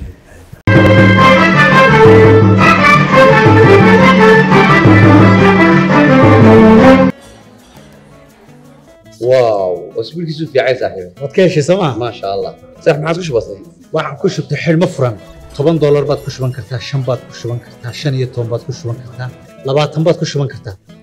واو اسبوعك في عين صاحبي waad ka heshay sooma ما شاء الله صح ما عادش بسيط waxaan ku shubtay xidhmo furan toban doolar baad ku shuban kartaa shan baad ku shuban kartaa shan iyo toban baad ku shuban kartaa labaatan baad ku shuban kartaa